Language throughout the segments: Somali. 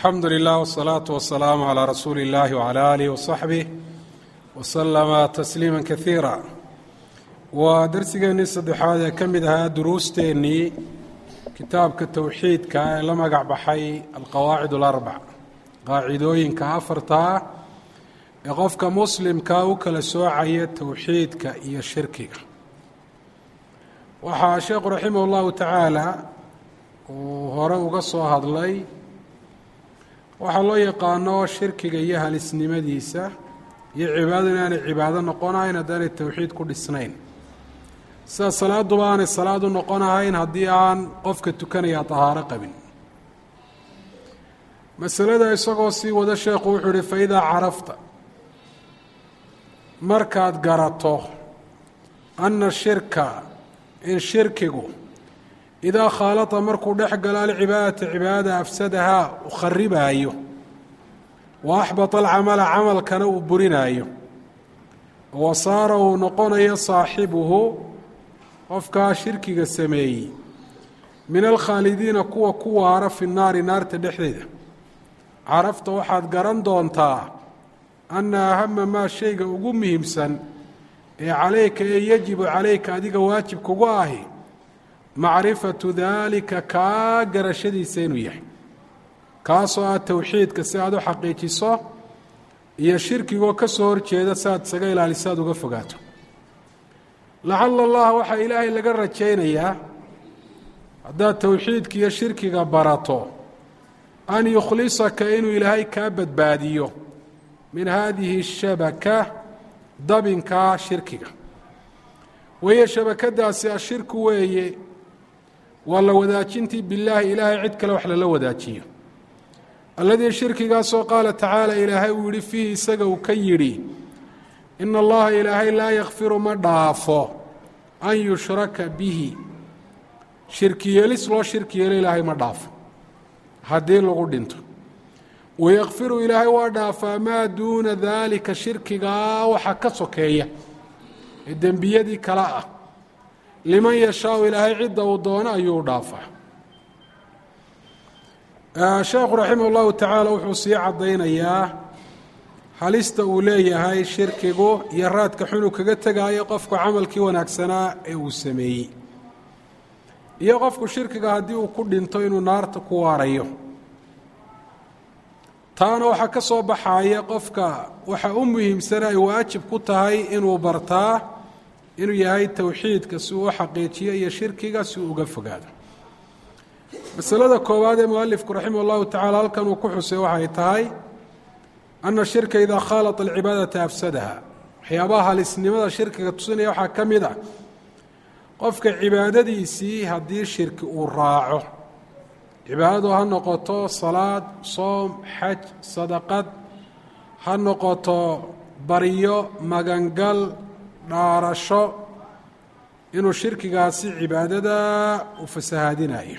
alxamdu lilah wsalaatu wasalaamu calaa rasuuli illahi wcala aalih wasaxbih wasalama tasliima kaiira waa darsigeennii saddexaad ee ka mid ahaa duruusteennii kitaabka towxiidka ee la magac baxay alqawaacid alarbac qaacidooyinka afartaa ee qofka muslimka u kala soocaya towxiidka iyo shirkiga waxaa sheekhu raximah llahu tacaala uu hore uga soo hadlay waxaa loo yaqaano shirkiga iyo halisnimadiisa iyo cibaadadu inaanay cibaado noqonahayn haddaanay towxiid ku dhisnayn sida salaaduba aanay salaad u noqonahayn haddii aan qofka tukanaya tahaaro qabin masalada isagoo sii wada sheekhu wuxuu uhi fa idaa carafta markaad garato anna shirka in shirkigu idaa khaalata markuu dhex galo alcibaadata cibaadada afsadahaa u kharibaayo wa axbata alcamala camalkana uu burinaayo wa saara uu noqonayo saaxibuhu qofkaa shirkiga sameeyey min alkhaalidiina kuwa ku waara fi naari naarta dhexdeeda carafta waxaad garan doontaa anna ahama maa shayga ugu muhiimsan ee calayka ee yajibu calayka adiga waajib kugu ahi macrifatu daalika kaa garashadiisa inuu yahay kaasoo ah towxiidka si aad u xaqiijiso iyo shirkigoo ka soo horjeeda si aad isaga ilaaliso aad uga fogaato lacala allaha waxaa ilaahay laga rajaynayaa haddaad towxiidka iyo shirkiga barato an yukhlisaka inuu ilaahay kaa badbaadiyo min haadihi shabaka dabinkaa shirkiga wahiyo shabakadaasi ashirku weeye waa la wadaajintii bilaahi ilaahay cid kale wax lala wadaajiyo alladii shirkigaasoo qaala tacaala ilaahay uu yihi fiihi isaga uu ka yidhi ina allaha ilaahay laa yakfiru ma dhaafo an yushraka bihi shirki yeelis loo shirki yeelo ilaahay ma dhaafo haddii lagu dhinto wayakfiru ilaahay waa dhaafaa maa duuna daalika shirkigaa waxa ka sokeeya ee dembiyadii kale ah liman yashaau ilaahay cidda uu doono ayuu dhaafaa sheekhu raximah llahu tacaala wuxuu sii caddaynayaa halista uu leeyahay shirkigu iyo raadka xunu kaga tegaayo qofku camalkii wanaagsanaa ee uu sameeyey iyo qofku shirkiga haddii uu ku dhinto inuu naarta ku waarayo taana waxaa ka soo baxaya qofka waxa u muhiimsana ay waajib ku tahay inuu bartaa inuu yahay towxiidka si uu u xaqiijiyo iyo shirkiga si uu uga fogaado masalada koowaad ee mualifku raximah اllahu tacala halkan uu ku xusay waxay tahay ana shirka idaa khaalata alcibaadata afsadaha waxyaabaha halisnimada shirkiga tusinaya waxaa ka mid ah qofka cibaadadiisii haddii shirki uu raaco cibaadadu ha noqoto salaad soom xaj sadaqad ha noqoto baryo magangal dhaarasho inuu shirkigaasi cibaadada u fasahaadinayo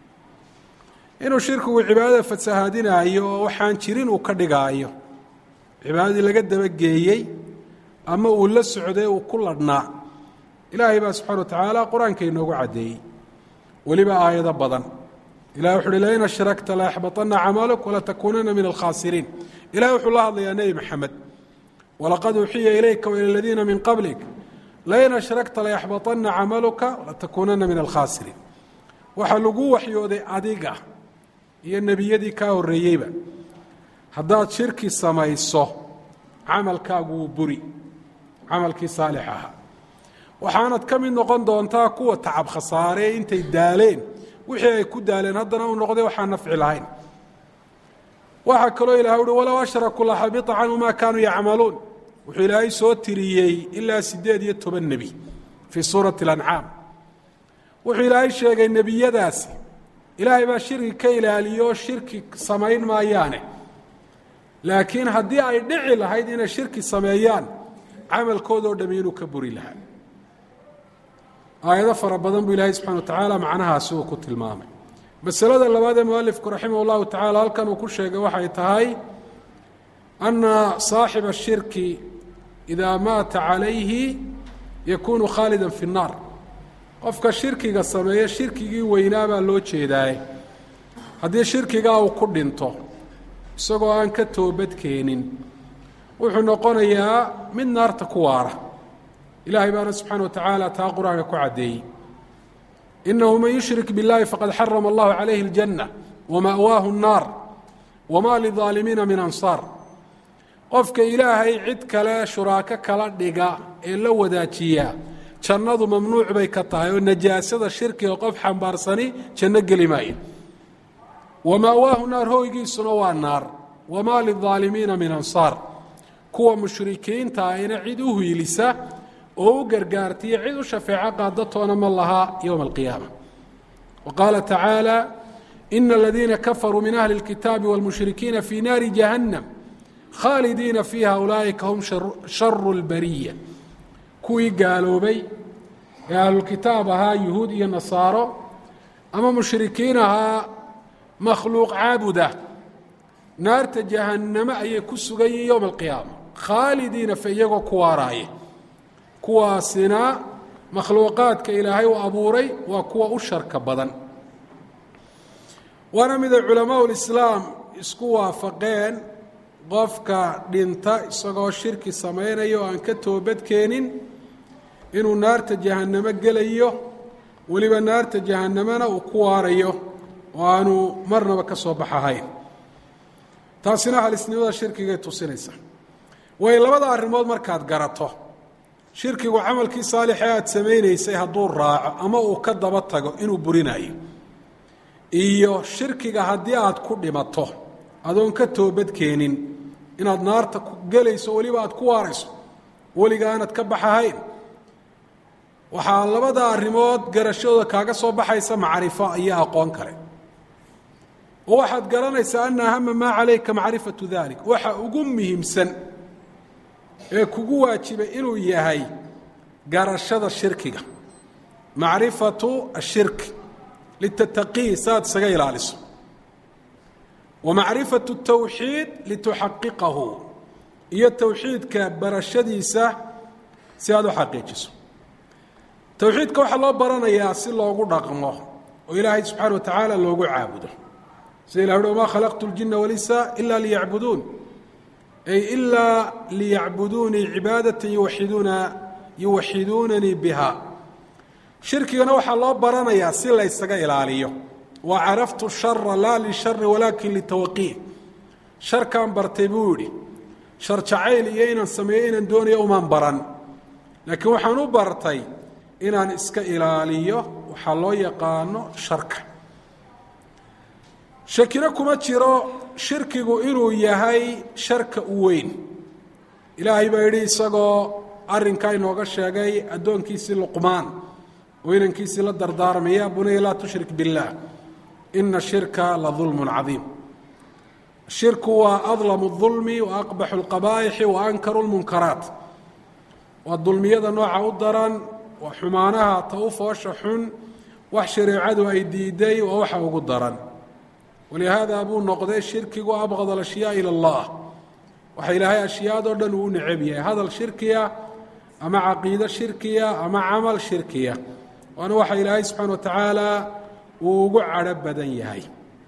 inuu shirkigu cibaadada fasahaadinaayo oo waxaan jirin uu ka dhigaayo cibaadadii laga dabageeyey ama uu la socday uu ku ladhnaa ilaahay baa subxana wa tacaala qur-aanka inoogu caddeeyey weliba aayado badan ilahi wuxu uhi lain ashrakta layaxbaطana camaluk walatakuunana min alkhaasiriin ilahi wuxuu la hadlayaa nebi maxamed walaqad uuxiya ilayka waila aladiina min qablik lain ashrakta layaxbaطana camaluka walatakuunana min alkhaasiriin waxaa lagu waxyooday adiga iyo nebiyadii kaa horreeyeyba haddaad shirki samayso camalkaagu wuu buri camalkii saalix ahaa waxaanad ka mid noqon doontaa kuwa tacab khasaaree intay daaleen wixii ay ku daaleen haddana uu noqday waxaan nafci lahayn waxaa kaloo ilahay uhi walow ashrakuu laxabita canhu maa kaanuu yacmaluun wuxuu ilaahay soo tiriyey ilaa siddeed iyo toban nebi fii suurati اlancaam wuxuu ilaahay sheegay nebiyadaasi ilaahay baa shirki ka ilaaliyo shirki samayn maayaane laakiin haddii ay dhici lahayd inay shirki sameeyaan camalkoodoo dhami inuu ka buri lahaa aayado fara badan buu ilaahay subxana wa tacaala macnahaasi uu ku tilmaamay masalada labaad ee mualifku raximah اllahu tacala halkan uu ku sheegay waxay tahay ana saaxiba الshirki idaa maata calayhi yakunu khaalida fi الnaar qofka shirkiga sameeya shirkigii weynaa baa loo jeedaaye haddii shirkigaa uu ku dhinto isagoo aan ka toobad keenin wuxuu noqonayaa mid naarta ku waara ilaahay baana subxaana wa tacaala taa qur-aanka ku caddeeyey inahu man yushrik biاllahi faqad xarama allahu calayhi اljanna wama'waahu الnaar wama lidaalimiina min ansaar qofka ilaahay cid kale shuraako kala dhiga ee la wadaajiya jannadu mamnuuc bay ka tahay oo najaasada shirkiga qof xambaarsani janno geli maayo wama'waahu naar hoygiisuna waa naar wamaa lidaalimiina min ansaar kuwa mushrikiinta ayna cid u hiilisa oo u gargaartiyo cid u shafeeco qaadatoona ma lahaa yowma alqiyaama wa qaala tacaala ina aladiina kafaruu min ahli اlkitaabi wاlmushrikiina fii naari jahannam khaalidiina fiiha ulaa'ika hum sharu اlbariya kuwii gaaloobay ee ahlulkitaab ahaa yuhuud iyo nasaaro ama mushrikiin ahaa makhluuq caabuda naarta jahanname ayay ku sugan yihin yowma alqiyaama khaalidiina fa iyagoo ku waaraaya kuwaasina makhluuqaadka ilaahay u abuuray waa kuwa u sharka badan waana miday culamaau lislaam isku waafaqeen qofka dhinta isagoo shirki samaynaya oo aan ka toobadkeenin inuu naarta jahannamo gelayo weliba naarta jahannamena uu ku waarayo oo aanu marnaba ka soo baxahayn taasina halisnimada shirkigay tusinaysa way labada arrimood markaad garato shirkigu camalkii saalixee aada samaynaysay hadduu raaco ama uu ka daba tago inuu burinayo iyo shirkiga haddii aad ku dhimato adoon ka toobadkeenin inaad naarta gelayso weliba aad ku waarayso weliga aanad ka baxahayn waxaa labada arrimood garashadooda kaaga soo baxaysa macrifo iyo aqoon kale oo waxaad garanaysaa ana ahama maa calayka macrifatu dalik waxa ugu muhiimsan ee kugu waajibay inuu yahay garashada shirkiga macrifatu ashirki litataqii saaad isaga ilaaliso wa macrifatu tawxiid lituxaqiqahu iyo towxiidka barashadiisa si aad u xaqiijiso towxiidka waxaa loo baranayaa si loogu dhaqmo oo ilaahay subxaana wa tacaala loogu caabudo sida ilah uhi wma khalaqtu اljina walisa ila liyacbuduun ay ilaa liyacbuduunii cibaadata yuwaxiduuna yuwaxiduunanii biha shirkigana waxaa loo baranayaa si laysaga ilaaliyo wa caraftu shara laa lishari walaakin litawaqiih sharkaan bartay buu yidhi shar jacayl iyo inaan sameeyo inaan doonayo umaan baran laakiin waxaan u bartay inaan iska ilaaliyo waxaa loo yaqaano sharka shakino kuma jiro shirkigu inuu yahay sharka u weyn ilaahay baa yidhi isagoo arrinkaa inooga sheegay addoonkiisii luqmaan oo inankiisii la dardaarmaya bunaya laa tushrik biاllah ina shirka la dulmun cadiim shirku waa adlamu اdulmi wa aqbaxu اlqabaa'ixi wa ankaru اlmunkaraat waa dulmiyada nooca u daran waa xumaanaha ta u foosha xun wax shareecadu ay diiday waa waxa ugu daran walihaada buu noqday shirkigu abqad alashyaa ila allah waxa ilaahay ashyaadoo dhan uu u necab yahay hadal shirkiya ama caqiido shirkiya ama camal shirkiya waana waxa ilaahay subxaana wa tacaala uu ugu cadho badan yahay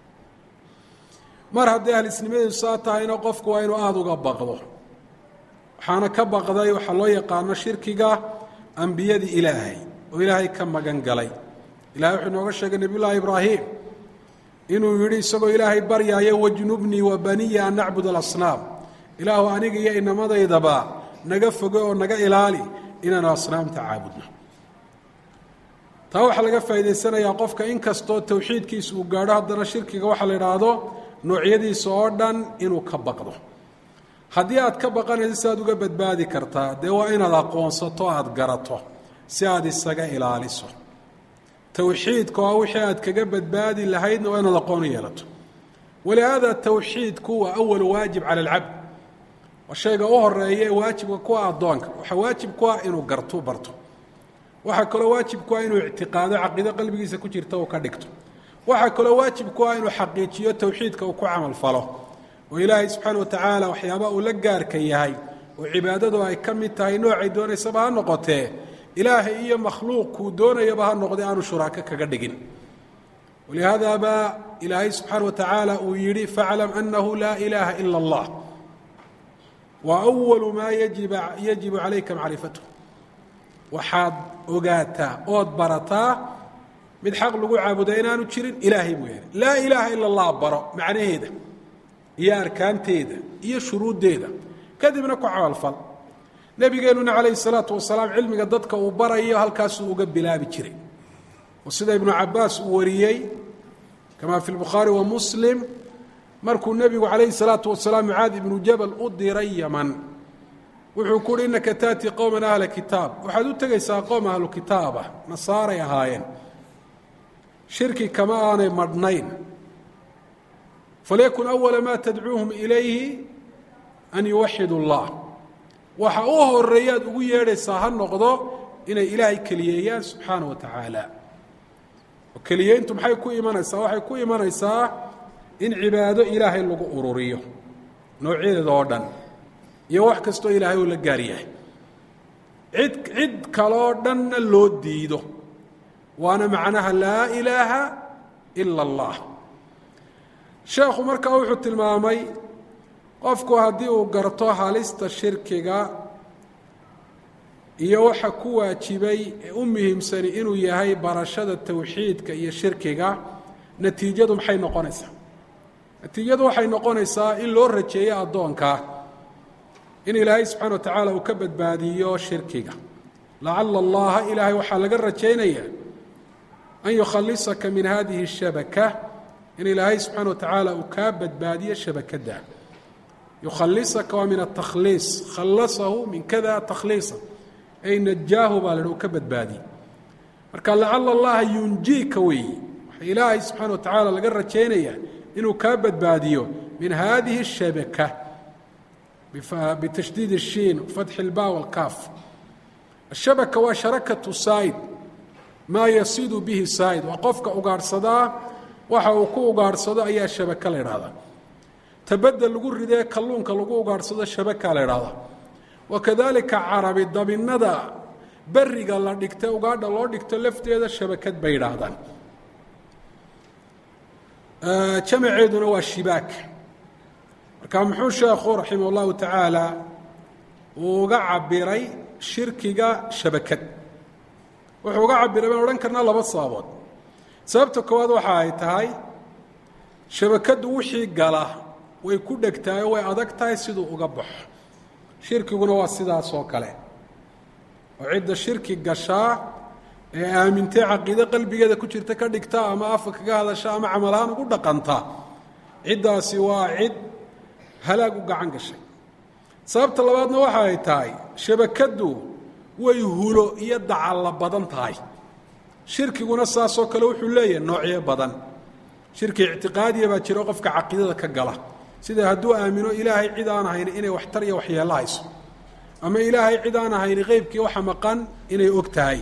mar hadday ahlisnimadiisu saa tahayna qofku waa inuu aada uga baqdo waxaana ka baqday waxaa loo yaqaano shirkiga ambiyadii ilaahay oo ilaahay ka magan galay ilahay wuxuu inooga sheegay nebiy llaahi ibraahim inuu yidhi isagoo ilaahay baryaayo wajnubnii wa baniya an nacbud alasnaam ilaahu aniga iyo inamadaydaba naga foge oo naga ilaali inaanu asnaamta caabudno taa waxaa laga faa'idaysanayaa qofka in kastoo towxiidkiisa uu gaadho haddana shirkiga waxaa la idhaahdo noocyadiisa oo dhan inuu ka baqdo haddii aad ka baqanayso si aad uga badbaadi kartaa dee waa inaad aqoonsato aada garato si aad isaga ilaaliso towxiidka waa wixii aad kaga badbaadi lahaydna waa inaad aqoon u yeelato walihaada towxiidku waa awalu waajib cala alcabd waa shayga u horeeya ee waajibka ku ah addoonka waxaa waajib ku ah inuu gartu barto waxaa kaloo waajib ku ah inuu ictiqaado caqiido qalbigiisa ku jirta uu ka dhigto waxaa kaloo waajib ku ah inuu xaqiijiyo towxiidka uu ku camal falo oo ilaahay subxaana wa tacaala waxyaaba uu la gaarka yahay oo cibaadadu ay ka mid tahay noocay doonaysaba ha noqotee ilaahay iyo makhluuq kuu doonayaba ha noqday aanu shuraako kaga dhigin walihaada baa ilaahay subxaana wa tacaala uu yidhi faclam anahu laa ilaaha ila اllah wa أwalu maa yajibu calayka macrifathu waxaad ogaataa ood barataa mid xaq lagu caabuda inaanu jirin ilaahay mooyaane laa ilaaha ila اllah baro macnaheeda iyo arkaanteeda iyo shuruuddeeda kadibna ku camalfal nebigeenuna calayhi الsalaatu wasalaam cilmiga dadka uu barayo halkaasuu uga bilaabi jiray oo sida ibnu cabaas uu wariyey kama fi lbukhaari wa muslim markuu nebigu calayhi الsalaatu wasalaam mucaad ibnu jabal u diray yaman wuxuu ku uhi innaka taأtii qowman ahla kitaab waxaad u tegaysaa qowm ahlu kitaaba nasaaray ahaayeen shirki kama aanay madhnayn falyakun awala ma tadcuuhum ilayhi an yuwaxidu اllah waxa u horeeyaad ugu yeedhaysaa ha noqdo inay ilaahay keliyeeyaan subxaana wa tacaala oo keliyeyntu maxay ku imanaysaa waxay ku imanaysaa in cibaado ilaahay lagu ururiyo noocyadeeda oo dhan iyo wax kastoo ilaahay uu la gaar yahay cid cid kaloo dhanna loo diido waana macnaha laa ilaaha ila اllah sheekhu markaa wuxuu tilmaamay qofku haddii uu garto halista shirkiga iyo waxa ku waajibay ee u muhiimsani inuu yahay barashada towxiidka iyo shirkiga natiijadu maxay noqonaysaa natiijadu waxay noqonaysaa in loo rajeeyo addoonka in ilaahay subxana wa tacaala uu ka badbaadiyo shirkiga lacala allaha ilaahay waxaa laga rajaynaya an yukhalisaka min hadihi الshabaka in ilaahay subxaana wa tacaala uu kaa badbaadiyo shabakadda yukhalisaka waa min atakhliis khallasahu min kada takhliisa ay najaahu baa la uu ka badbaadiye marka lacala allaha yunjiika weeyi waxa ilaahay subxaana wa tacaala laga rajaynaya inuu kaa badbaadiyo min hadihi الshabaka bitashdiid الshiin fatxi اlba wاlkaaf ashabaka waa sharakatu saa'id maa yasidu bihi saa'id waa qofka ugaadhsadaa waxa uu ku ugaadhsado ayaa shabaka la idhahdaa tabadda lagu ridee kalluunka lagu ugaadhsado shabaka la idhahdaa wakadalika carabi dabinada beriga la dhigta ugaadha loo dhigto lafteeda shabakad bay idhaahdaan jamaceeduna waa shibaak marka muxuu sheekhu raximah اllahu tacaala uu uga cabiray shirkiga shabakad wuxuu uga cabiray baan odhan karnaa laba sababood sababta koowaad waxa ay tahay shabakaddu wixii gala way ku dhegtahay oo way adag tahay siduu uga baxo shirkiguna waa sidaas oo kale oo cidda shirki gashaa ee aamintay caqiide qalbigeeda ku jirta ka dhigta ama afa kaga hadasha ama camalahaan ugu dhaqanta ciddaasi waa cid halaag u gacan gashay sababta labaadna waxa ay tahay shabakaddu way hulo iyo dacalla badan tahay shirkiguna saasoo kale wuxuu leeyahay noocyo badan shirki ictiqaadiya baa jiro qofka caqiidada ka gala sida hadduu aamino ilaahay cid aan ahayn inay waxtar iyo waxyeello hayso ama ilaahay cid aan ahayn qeybkii waxa maqan inay og tahay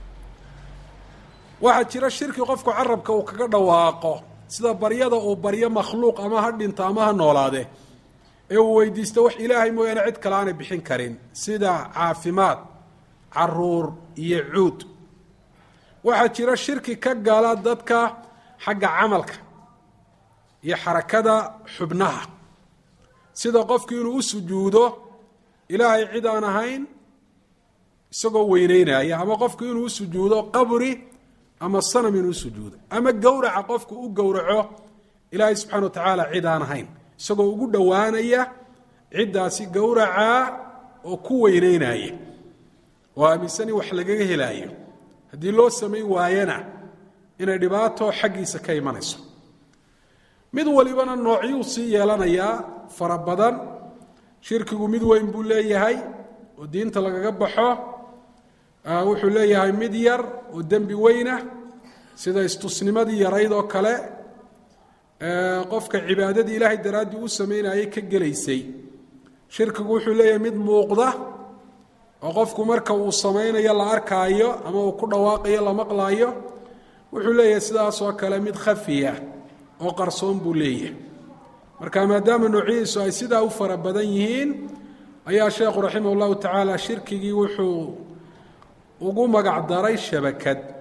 waxaa jira shirki qofku carabka uu kaga dhawaaqo sida baryada uu baryo makhluuq ama ha dhinto ama ha noolaade ee uu weydiisto wax ilaahay mooyaane cid kale aanay bixin karin sida caafimaad caruur iyo cuud waxaa jira shirki ka gala dadka xagga camalka iyo xarakada xubnaha sida qofku inuu u sujuudo ilaahay cid aan ahayn isagoo weyneynaya ama qofku inuu u sujuudo qabri ama sanam inuu usujuudo ama gowraca qofku u gowraco ilaahay subxana wa tacaala cid aan ahayn isagoo ugu dhowaanaya ciddaasi gowracaa oo ku weyneynaya oo aaminsan in wax lagaga helaayo haddii loo samayn waayana inay dhibaato xaggiisa ka imanayso mid walibana noocyuu sii yeelanayaa fara badan shirkigu mid weyn buu leeyahay oo diinta lagaga baxo wuxuu leeyahay mid yar oo dembi weynah sida istusnimadii yarayd oo kale qofka cibaadadii ilaahay daraaddii u samaynayay ka gelaysay shirkigu wuxuu leeyahay mid muuqda oo qofku marka uu samaynayo la arkaayo ama uu ku dhawaaqayo la maqlaayo wuxuu leeyahay sidaas oo kale mid khafiya oo qarsoon buu leeyahay marka maadaama noocyadiisu ay sidaa u fara badan yihiin ayaa sheekhu raximah llahu tacaala shirkigii wuxuu ugu magac daray shabakad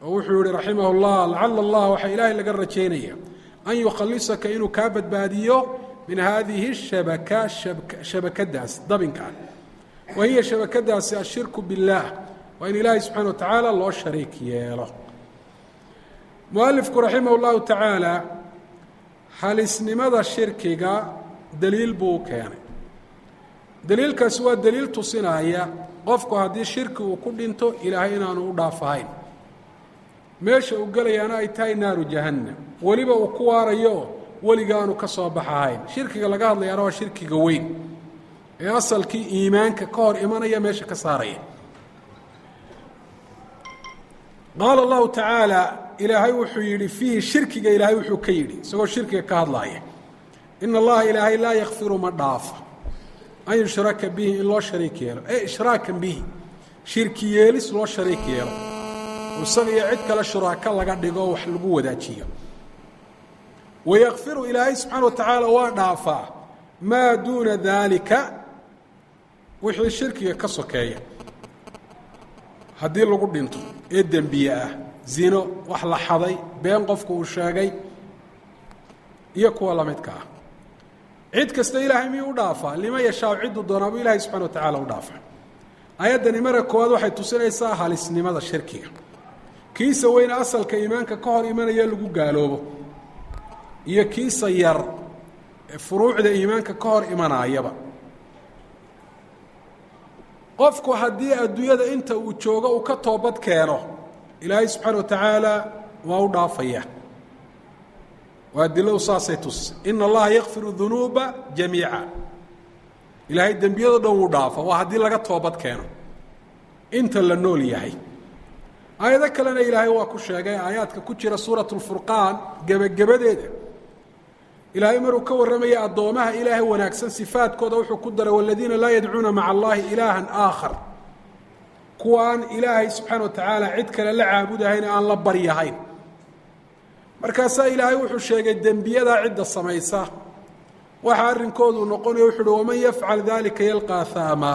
oo wuxuu yihi raximah اllah lacala allah waxaa ilaahay laga rajaynaya an yukhalisaka inuu kaa badbaadiyo min hadihi الshabaka shabakadaas dabinkaa wa hiya shabakadaasi ashirku biاllah waa in ilaahay subxana wa tacaala loo shariik yeelo mualifku raximah اllahu tacaala halisnimada shirkiga daliil buu u keenay daliilkaasi waa daliil tusinaya qofku haddii shirki uu ku dhinto ilaahay inaanu u dhaafahayn meesha uu gelayaana ay tahay naaru jahannam weliba uu ku waarayo weliga aanu ka soo baxahayn shirkiga laga hadlayaana waa shirkiga weyn ee asalkii iimaanka ka hor imanaya meesha ka saaraya qaala allahu tacaala ilaahay wuxuu yidhi fiihi shirkiga ilaahay wuxuu ka yidhi isagoo shirkiga ka hadlaaya ina allaha ilaahay laa yakfiru ma dhaafa an yushraka bihi in loo shariik yeelo e ishraakan bihi shirki yeelis loo shariik yeelo isaga iyo cid kale shuraako laga dhigo wax lagu wadaajiyo wayakfiru ilaahay subxaana wa tacaala waa dhaafaa maa duuna daalika wixii shirkiga ka sokeeya haddii lagu dhinto ee dembiye ah zino wax la xaday been qofku uu sheegay iyo kuwa lamidka ah cid kasta ilaahay miyuu u dhaafaa lima yashaaw cidduu doonaa buu ilaahay subxana wa tacaala u dhaafaa ayaddani marka koowaad waxay tusinaysaa halisnimada shirkiga kiisa weyne asalka iimaanka ka hor imanaya lagu gaaloobo iyo kiisa yar ee furuucda iimaanka ka hor imanaayaba qofku haddii adduunyada inta uu joogo uu ka toobad keeno ilaahay subxaana wa tacaala waa u dhaafaya waa diladu saasay tus ina allaha yakfiru dunuuba jamiica ilaahay dembiyado dhan wuu dhaafa waa haddii laga toobad keeno inta la nool yahay aayado kalena ilaahay waa ku sheegay aayaadka ku jira suurat lfurqaan gebagabadeeda ilaahay maruu ka warramaya addoomaha ilaahay wanaagsan sifaadkooda wuxuu ku daray waladiina laa yadcuuna maca allahi ilaahan aakhar kuwaan ilaahay subxaana wa tacaala cid kale la caabudahayn aan la baryahayn markaasaa ilaahay wuxuu sheegay dembiyadaa cidda samaysa waxa arrinkoodu noqonaya wuxu uhi waman yafcal dalika yalqaa haama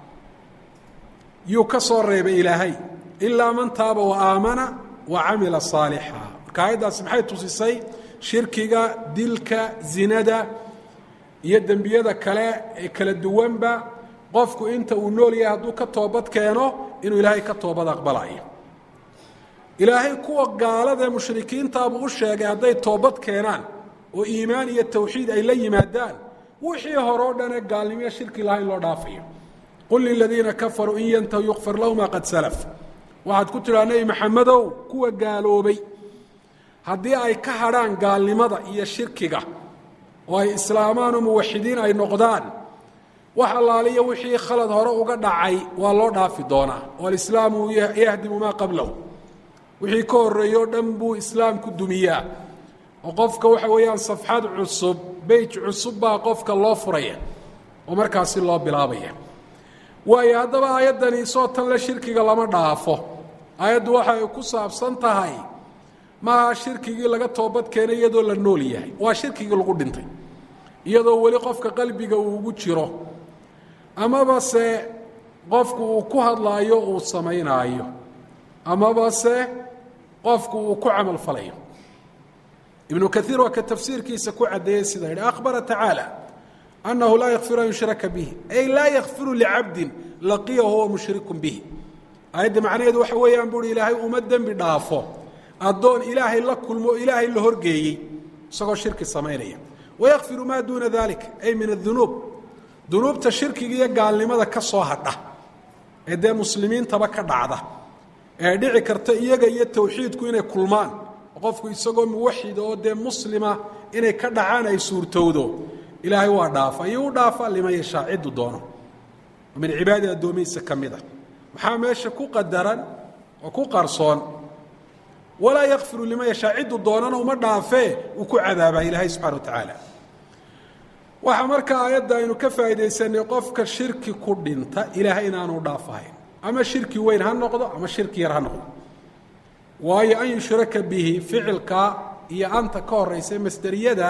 yuu ka soo reebay ilaahay ilaa man taaba wa aamana wa camila saalixa marka aayaddaasi maxay tusisay shirkiga dilka zinada iyo dembiyada kale ee kala duwanba qofku inta uu nool yahay hadduu ka toobad keeno inuu ilaahay ka toobad aqbalayo ilaahay kuwa gaalada ee mushrikiintaabuu u sheegay hadday toobad keenaan oo iimaan iyo tawxiid ay la yimaadaan wixii hore o dhanee gaalnimiyo shirki laha in loo dhaafayo qul liladiina kafaruu in yantahu yukfar lahu maa qad salaf waxaad ku tidhaha nebi maxamedow kuwa gaaloobay haddii ay ka hadhaan gaalnimada iyo shirkiga oo ay islaamaan oo muwaxidiin ay noqdaan wax allaaliyo wixii khalad hore uga dhacay waa loo dhaafi doonaa oo alislaamu yahdimu maa qablahu wixii ka horreeye o dhan buu islaamku dumiyaa oo qofka waxa weeyaan safxad cusub beyj cusub baa qofka loo furaya oo markaasi loo bilaabaya waayo haddaba aayaddani isoo tan le shirkiga lama dhaafo aayaddu waxa ay ku saabsan tahay maaha shirkigii laga toobad keenay iyadoo la nool yahay waa shirkigii lagu dhintay iyadoo weli qofka qalbiga uu ugu jiro amaba se qofku uu ku hadlaayo uu samaynaayo amaba se qofku uu ku camal falayo ibnu kaiir waa ka tafsiirkiisa ku caddeeyey sida yidhi akhbara tacaala annahu laa yakfiru an yushraka bihi ay laa yakfiru licabdin laqiya huwa mushrikun bihi aayadda macnaheedu waxa weeyaan buuhi ilaahay uma dembi dhaafo addoon ilaahay la kulmo ilaahay la horgeeyey isagoo shirki samaynaya wayakfiru maa duuna dalik ay min adunuub dunuubta shirkiga iyo gaalnimada ka soo hadha ee dee muslimiintaba ka dhacda ee dhici karta iyaga iyo tawxiidku inay kulmaan qofku isagoo muwaxida oo dee muslima inay ka dhacaan ay suurtowdo ilaahay waa dhaafa iyo u dhaafa liman yashaa cidduu doono min cibaadi addoomihiisa ka mid a maxaa meesha ku qadaran oo ku qarsoon walaa yakfiru liman yashaa cidduu doonana uma dhaafee uu ku cadaabaa ilaahay subxana wa tacaala waxaa markaa aayadda aynu ka faa'iidaysanay qofka shirki ku dhinta ilaahay inaanu dhaafahayn ama shirki weyn ha noqdo ama shirki yar ha noqdo waayo an yushraka bihi ficilka iyo anta ka horaysa masderiyada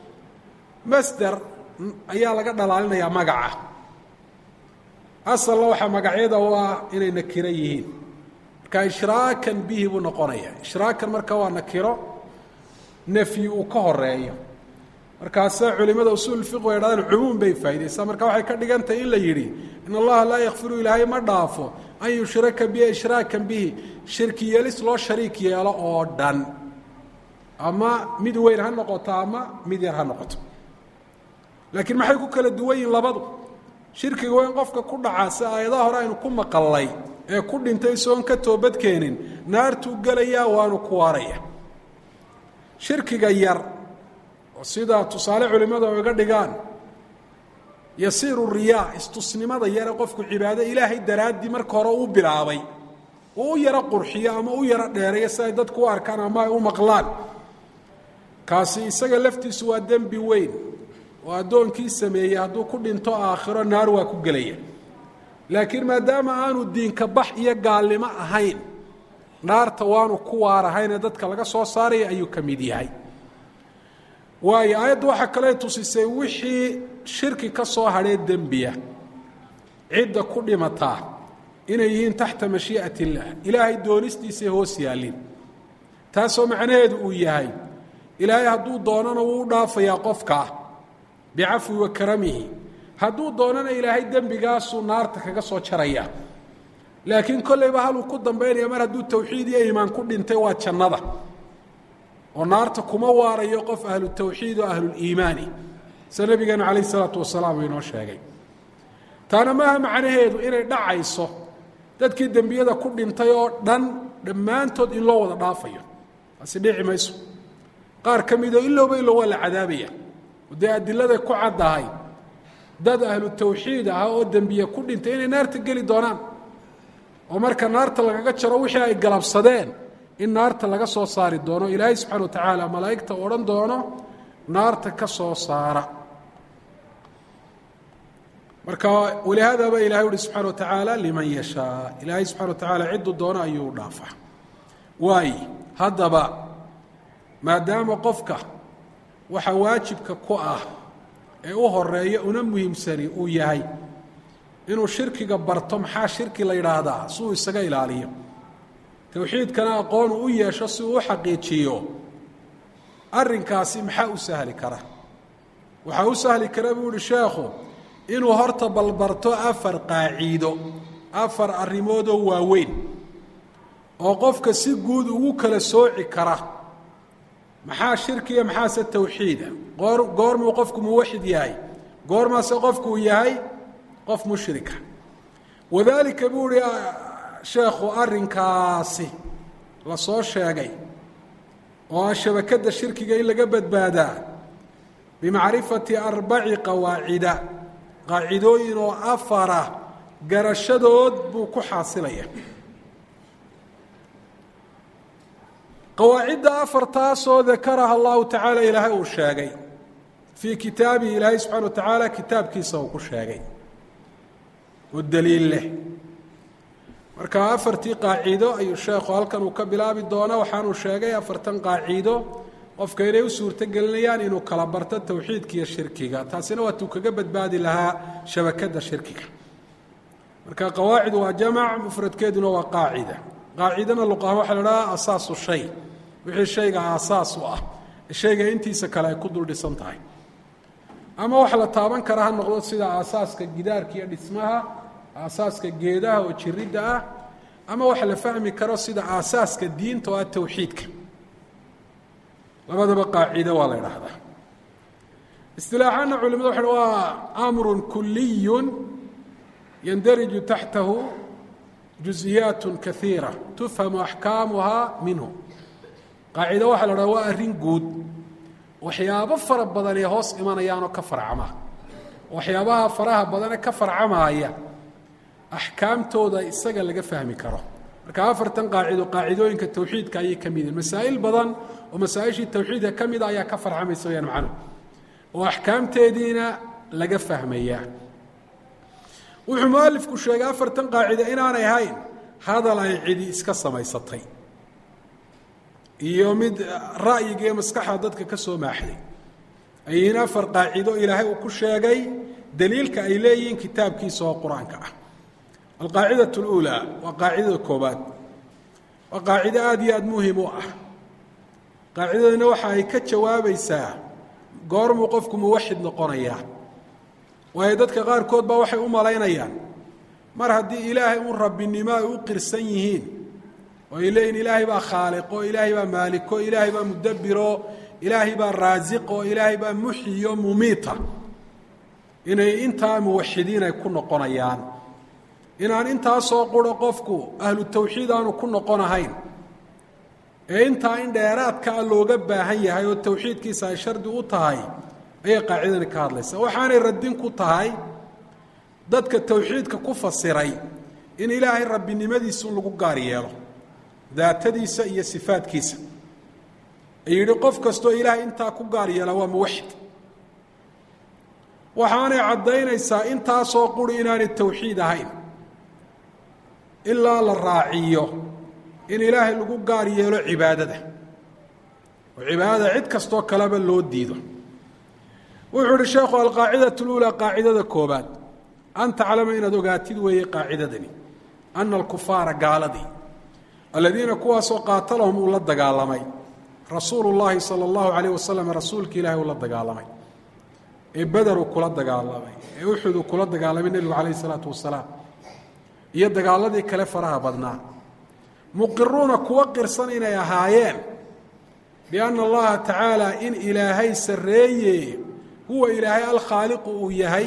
masder ayaa laga dhalaalinayaa magaca asalna waxaa magacyada u ah inay nakiro yihiin marka ishraakan bihi buu noqonaya ishraakan marka waa nakiro nafyi uu ka horeeyo markaasa culimada usuul fiq way dhahdeen cumuum bay faa'idaysaa marka waxay ka dhigan tahay in la yidhi in allaha laa yakfiru ilaahay ma dhaafo an yushraka bihi ishraakan bihi shirki yeelis loo shariik yeelo oo dhan ama mid weyn ha noqoto ama mid yar ha noqoto laakiin maxay ku kala duwan yihin labadu shirkiga waa in qofka ku dhacaa si aayadaha hore aynu ku maqallay ee ku dhintay isagoon ka toobadkeenin naartuu gelayaa waanu ku waaraya shirkiga yar oo sida tusaale culimmadu ay iga dhigaan yasiiru riyaa istusnimada yare qofku cibaado ilaahay daraaddii marka hore u bilaabay uu u yaro qurxiyo ama u yaro dheereeyo si ay dadku u arkaan ama ay u maqlaan kaasi isaga laftiisu waa dembi weyn oo addoonkii sameeyey hadduu ku dhinto aakhiro naar waa ku gelaya laakiin maadaama aanu diinka bax iyo gaalnimo ahayn naarta waanu ku waarahaynee dadka laga soo saaraya ayuu ka mid yahay waayo aayaddu waxaa kale tusisay wixii shirki ka soo hadhee dembiya cidda ku dhimataa inay yihiin taxta mashii'at illaah ilaahay doonistiisay hoos yaallin taasoo macnaheedu uu yahay ilaahay hadduu doonana wuu u dhaafayaa qofkaa bicafwi wa karamihi hadduu doonana ilaahay dembigaasuu naarta kaga soo jaraya laakiin kollayba haluu ku dambaynaya mar hadduu tawxiid iyo iimaan ku dhintay waa jannada oo naarta kuma waarayo qof ahlu tawxiid oo ahluliimaani sida nabigeenu calayh isalaatu wasalaam uu inoo sheegay taana maaha macnaheedu inay dhacayso dadkii dembiyada ku dhintay oo dhan dhammaantood in loo wada dhaafayo taasi dhici mayso qaar ka midoo ilowba ilow waa la cadaabaya dee adiladay ku caddahay dad ahlu tawxiid ah oo dembiye ku dhintay inay naarta geli doonaan oo marka naarta lagaga jaro wixii ay galabsadeen in naarta laga soo saari doono ilaahay subxana wa tacaala malaa'igta odhan doono naarta ka soo saara marka walihaadaba ilahay uhi subxana wa tacaala liman yashaa ilaahay subxana wa tacaala cidduu doono ayuu u dhaafaa waaye haddaba maadaama qofka waxa waajibka ku ah ee u horeeya una muhiimsani uu yahay inuu shirkiga barto maxaa shirki la yidhaahdaa si uu isaga ilaaliyo towxiidkana aqoon uu u yeesho si uu u xaqiijiyo arrinkaasi maxaa u sahli kara waxaa u sahli kara buu uhi sheekhu inuu horta balbarto afar qaaciido afar arrimoodoo waaweyn oo qofka si guud ugu kala sooci kara maxaa shirkiya maxaase tawxiida goor goormuu qofku muwaxid yahay goormaase qofku uu yahay qof mushrika wadaalika buu uhi sheekhu arrinkaasi la soo sheegay oo ah shabakadda shirkiga in laga badbaadaa bimacrifati arbaci qawaacida qaacidooyin oo afara garashadood buu ku xaasilaya qawaacidda afartaasoo dakaraha allahu tacaala ilaahay uu sheegay fii kitaabihi ilaahay subxana wa tacaala kitaabkiisa uu ku sheegay oo daliil leh marka afartii qaaciido ayuu sheekhu halkan uu ka bilaabi doona waxaanuu sheegay afartan qaaciido qofka inay u suurto gelinayaan inuu kala barto towxiidka iyo shirkiga taasina waatuu kaga badbaadi lahaa shabakadda shirkiga marka qawaacid waa jamac mufradkeeduna waa qaacida qaacidana luqaha waxaa la dhahaa asaasu shay wixii shayga aasaas u ah shayga intiisa kale ay ku dul dhisan tahay ama wax la taaban kara ha noqdo sida aasaaska gidaarka iyo dhismaha aasaaska geedaha oo jiridda ah ama wax la fahmi karo sida aasaaska diinta oo ah towxiidka labadaba qaacido waa la idhaahdaa istilaaxaana culimadu waxa waa amrun kuliyun yandariju taxtahu juزiyaat kaiira tufhamu axkaamuhaa minhu qaacido waxaa la dhaha waa arrin guud waxyaabo fara badan ee hoos imanayaanoo ka farcama waxyaabaha faraha badane ka farcamaaya axkaamtooda isaga laga fahmi karo marka afartan qaacido qaacidooyinka towxiidka ayay ka mid yihin masaa'il badan oo masaa-ishii towxiidka ka mida ayaa ka farcamaysa wayaan macnuhu oo axkaamteediina laga fahmayaa wuxuu mualifku sheegay afartan qaacida inaanay ahayn hadal ay cidi iska samaysatay iyo mid ra'yiga iyo maskaxda dadka ka soo maaxday ay yihiin afar qaacido ilaahay uu ku sheegay daliilka ay leeyihiin kitaabkiisa oo qur-aanka ah alqaacidaة اlأulى waa qaacidada koobaad waa qaacido aada iyo aada muhim u ah qaacidadana waxa ay ka jawaabaysaa goormuu qofku muwaxid noqonayaa waayo dadka qaarkood baa waxay u malaynayaan mar haddii ilaahay un rabbinimo ay u qirsan yihiin oo ay leeyihin ilaahay baa khaaliqo ilaahay baa maaliko ilaahay baa mudabbiro ilaahay baa raasiqo ilaahay baa muxiyo mumiita inay intaa muwaxidiin ay ku noqonayaan inaan intaasoo quro qofku ahlu tawxiid aanu ku noqonahayn ee intaa in dheeraadkaa looga baahan yahay oo tawxiidkiisa ay shardi u tahay ayay qaacidani ka hadlaysaa waxaanay radin ku tahay dadka tawxiidka ku fasiray in ilaahay rabbinimadiisa un lagu gaar yeelo daatadiisa iyo sifaadkiisa ay yidhi qof kastoo ilaahay intaa ku gaar yeela waa muwaxid waxaanay caddaynaysaa intaasoo quri inaanay tawxiid ahayn ilaa la raaciyo in ilaahay lagu gaar yeelo cibaadada oo cibaadada cid kastoo kaleba loo diido wuxuu uhi sheekhu alqaacidaة اlأulى qaacidada koobaad an taclama inaad ogaatid weeye qaacidadani ana alkufaara gaaladii aladiina kuwaasoo qaatalahum uu la dagaalamay rasuulu اllahi salى اllahu عalيه wasalam rasuulka ilahi uu la dagaalamay ee beder uu kula dagaalamay ee uxud uu kula dagaalamay nebigu calayh الsalaatu wasalaam iyo dagaaladii kale faraha badnaa muqiruuna kuwa qirsan inay ahaayeen biana allaha tacaala in ilaahay sarreeye huwa ilaahay alkhaaliqu uu yahay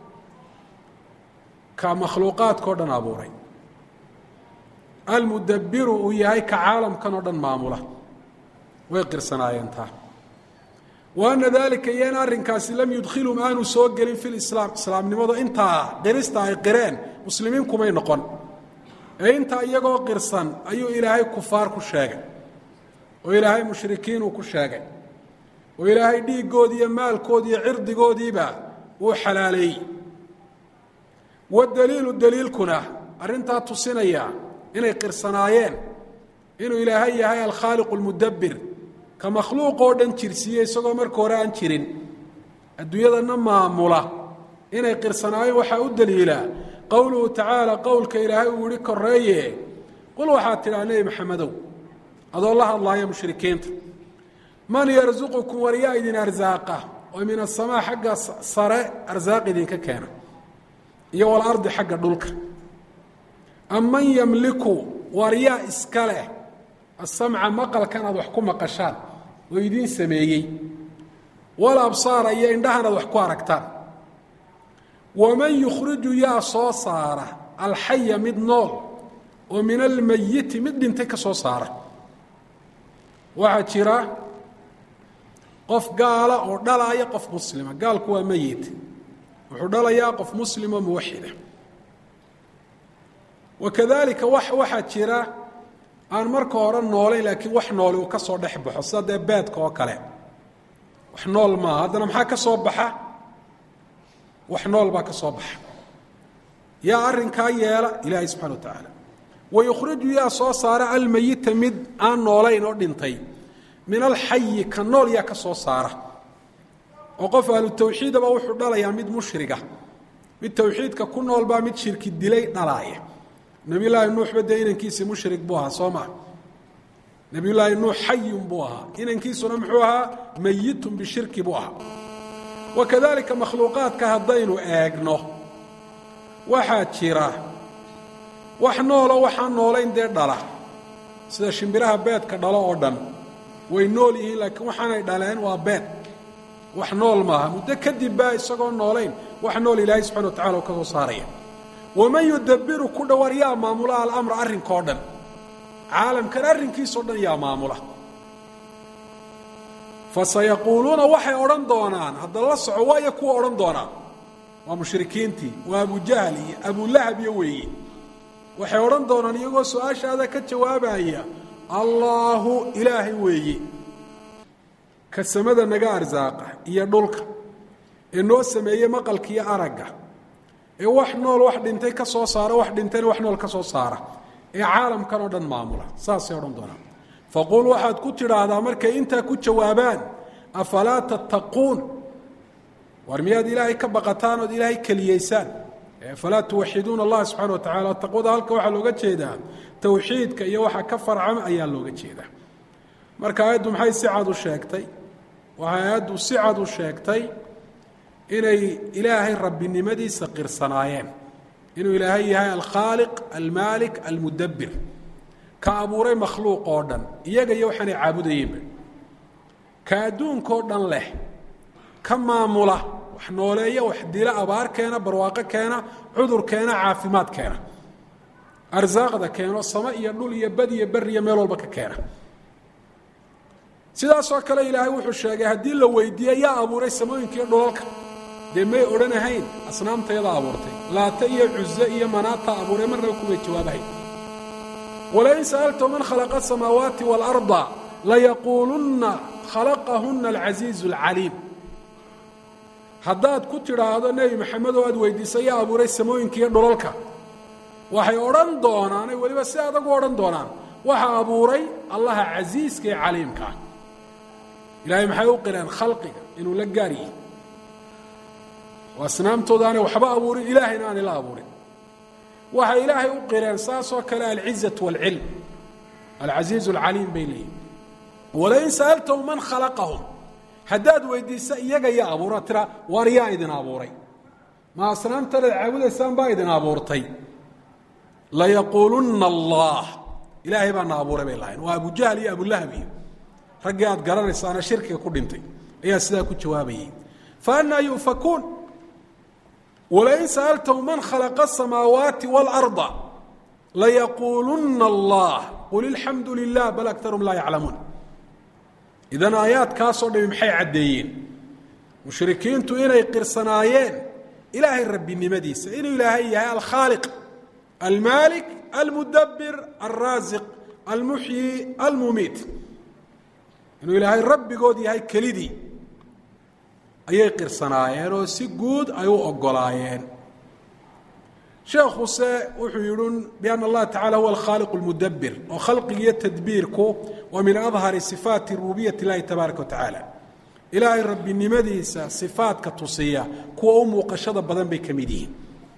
ka makhluuqaadka o dhan abuuray almudabbiru uu yahay ka caalamkan oo dhan maamula way qirsanaayeen taa wa ana dalika iyo in arrinkaasi lam yudkhilhum aanu soo gelin fi lislaam islaamnimadu intaa qirista ay qireen muslimiin kumay noqon ee intaa iyagoo qirsan ayuu ilaahay kufaar ku sheegay oo ilaahay mushrikiin uu ku sheegay oo ilaahay dhiiggoodii iyo maalkoodii iyo cirdigoodiiba uu xalaaleeyey wadaliilu daliilkuna arrintaa tusinaya inay qirsanaayeen inuu ilaahay yahay alkhaaliqu almudabbir ka makhluuq oo dhan jirsiiye isagoo marka hore aan jirin adduunyadana maamula inay qirsanaayeen waxaa u daliilaa qowluhu tacaala qowlka ilaahay uu yihi koreeye qul waxaad tidhaha nebi maxamedow adoo la hadlaaya mushrikiinta man yarsuqukum waryaa idin arsaaqa oo min asamaa xagga sare arsaaq idinka keena iyo walardi xagga dhulka am man yamliku waryaa iska leh asamca maqalkan aad wax ku maqashaan oo idiin sameeyey wal absaara iyo indhahan aad wax ku aragtaan waman yukhriju yaa soo saara alxaya mid nool oo min almayiti mid dhintay ka soo saara waxaa jira qof gaala oo dhalaaya qof muslima gaalku waa meyit wuxuu dhalayaa qof muslimo muwaxida wakadalika wax waxaa jira aan marka hore noolayn laakiin wax nooli uu ka soo dhex baxo sida dee beedka oo kale wax nool maaha haddana maxaa ka soo baxa wax nool baa ka soo baxa yaa arrinkaa yeela ilaahay subxana wa tacaala wayukhriju yaa soo saara almayita mid aan noolayn oo dhintay min alxayi ka nool yaa ka soo saara oo qof ahlu tawxiidaba wuxuu dhalayaa mid mushriga mid tawxiidka ku nool baa mid shirki dilay dhalaaya nebiyullaahi nuuxba dee inankiisii mushrik buu ahaa soo maa nebiyullaahi nuux xayun buu ahaa inankiisuna muxuu ahaa mayitun bishirki buu ahaa wakadalika makhluuqaadka haddaynu eegno waxaa jira wax nooloo waxaan noolayn dee dhala sida shimbiraha beedka dhalo oo dhan way nool yihiin laakiin waxaanay dhaleen waa beed wax nool maaha muddo kadib baa isagoo noolayn wax nool ilaahay subxana wa tacala u ka soo saaraya waman yudabiru ku dhowar yaa maamula alamra arrinkao dhan caalamkan arrinkiisao dhan yaa maamula fasayaquuluuna waxay odhan doonaan hadda la soco waayo kuwa odhan doonaan waa mushrikiintii waa abujahl iyo abulahab iyo weeye waxay odhan doonaan iyagoo su-aashaada ka jawaabaya allaahu ilaahay weeye ka samada naga arsaaqa iyo dhulka ee noo sameeyey maqalka iyo aragga ee wax nool wax dhintay ka soo saara wax dhintayna wax nool ka soo saara ee caalamkan oo dhan maamula saasay odhan doonaan faquul waxaad ku tidhaahdaa markay intaa ku jawaabaan afalaa tattaquun war miyaad ilaahay ka baqataan ood ilaahay keliyeysaan falaa tuwaxiduuna allah subxana wa tacala taqwada halka waxaa looga jeedaa towxiidka iyo waxa ka farcama ayaa looga jeedaa marka aayaddu maxay si cad u sheegtay waxay aayaddu si cad u sheegtay inay ilaahay rabbinimadiisa qirsanaayeen inuu ilaahay yahay alkhaaliq almaalik almudabbir ka abuuray makhluuq oo dhan iyaga iyo waxaanay caabudayeenba ka adduunkao dhan leh ka maamula wax nooleeya wax dila abaar keena barwaaqo keena cudur keena caafimaad keena arsaaqda keeno samo iyo dhul iyo bad iyo beri iyo meel walba ka keena sidaasoo kale ilaahay wuxuu sheegay haddii la weydiiye yaa abuuray samooyinka iyo dhulalka dee may odhanahayn asnaamtayada abuurtay laata iyo cuze iyo manaata abuuray marnaba kumay jawaabahayn walain sa'alta man khalaqa asamaawaati waalarda layaquulunna khalaqahuna alcasiizu alcaliim haddaad ku tidhaahdo nebi maxamed oo aad weydiisa yaa abuuray samooyinka iyo dhulalka waxay odhan doonaanay weliba si adagu odhan doonaan waxa abuuray allaha casiiska ee caliimka ah ilaahay maxay u qireen khalqiga inuu la gaar yihi oo asnaamtooda aanay waxba abuurin ilaahayna aanay la abuurin waxay ilaahay u qireen saasoo kale alcizatu waalcilm alcasiizu alcaliim bay leeyihin walain sa'altahu man khalaqahum haddaad weydiisa iyaga yaa abuura tira waar yaa idin abuuray ma asnaamtanaad caabudaysaan baa idin abuurtay layaquulunna allah ilaahay baana abuuray bay lahayn waa abujahl iyo abulahab iyo raggii aad garanaysaana shirkiga ku dhintay ayaa sidaa ku jawaabayay faannaa yu'fakuun walain sa'altahu man khalaqa asamaawaati waalarda layaquulunna allah qul ilxamdu lilah bal akarum laa yaclamuun idan aayaadkaasoo dhami maxay caddeeyeen mushrikiintu inay qirsanaayeen ilaahay rabbinimadiisa inuu ilaahay yahay alkhaaliq almaalik almudabbir alraasiq almuxyi almumiit inuu ilaahay rabbigood yahay kelidii ayay qirsanaayeen oo si guud ay u ogolaayeen sheekhuse wuxuu yidhi biana allaha tacala huwa alkhaaliq almudabbir oo khalqigiiyo tadbiirku waa min adhari sifaati rububiyat اllahi tabaaraka wa tacaala ilaahay rabbinimadiisa sifaadka tusiya kuwa u muuqashada badan bay ka mid yihiin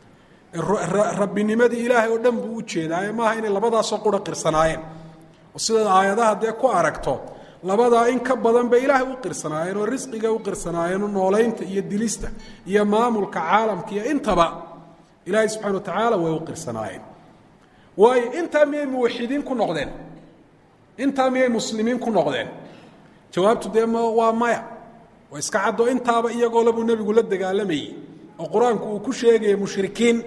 rabbinimadii ilaahay oo dhan buu u jeedaaye maaha inay labadaasoo qura qirsanaayeen oo sidaad aayadaha dee ku aragto labadaa in ka badan bay ilaahay u qirsanaayeen oo risqiga u qirsanaayeen oo noolaynta iyo dilista iyo maamulka caalamka iyo intaba ilaahay subxana wa tacaala way u qirsanaayeen waayo intaa miyay muwaxidiin ku noqdeen intaa miyay muslimiin ku noqdeen jawaabtu dee waa maya waa iska caddo intaaba iyagoo labuu nebigu la dagaalamayey oo qur-aanku uu ku sheegaya mushrikiin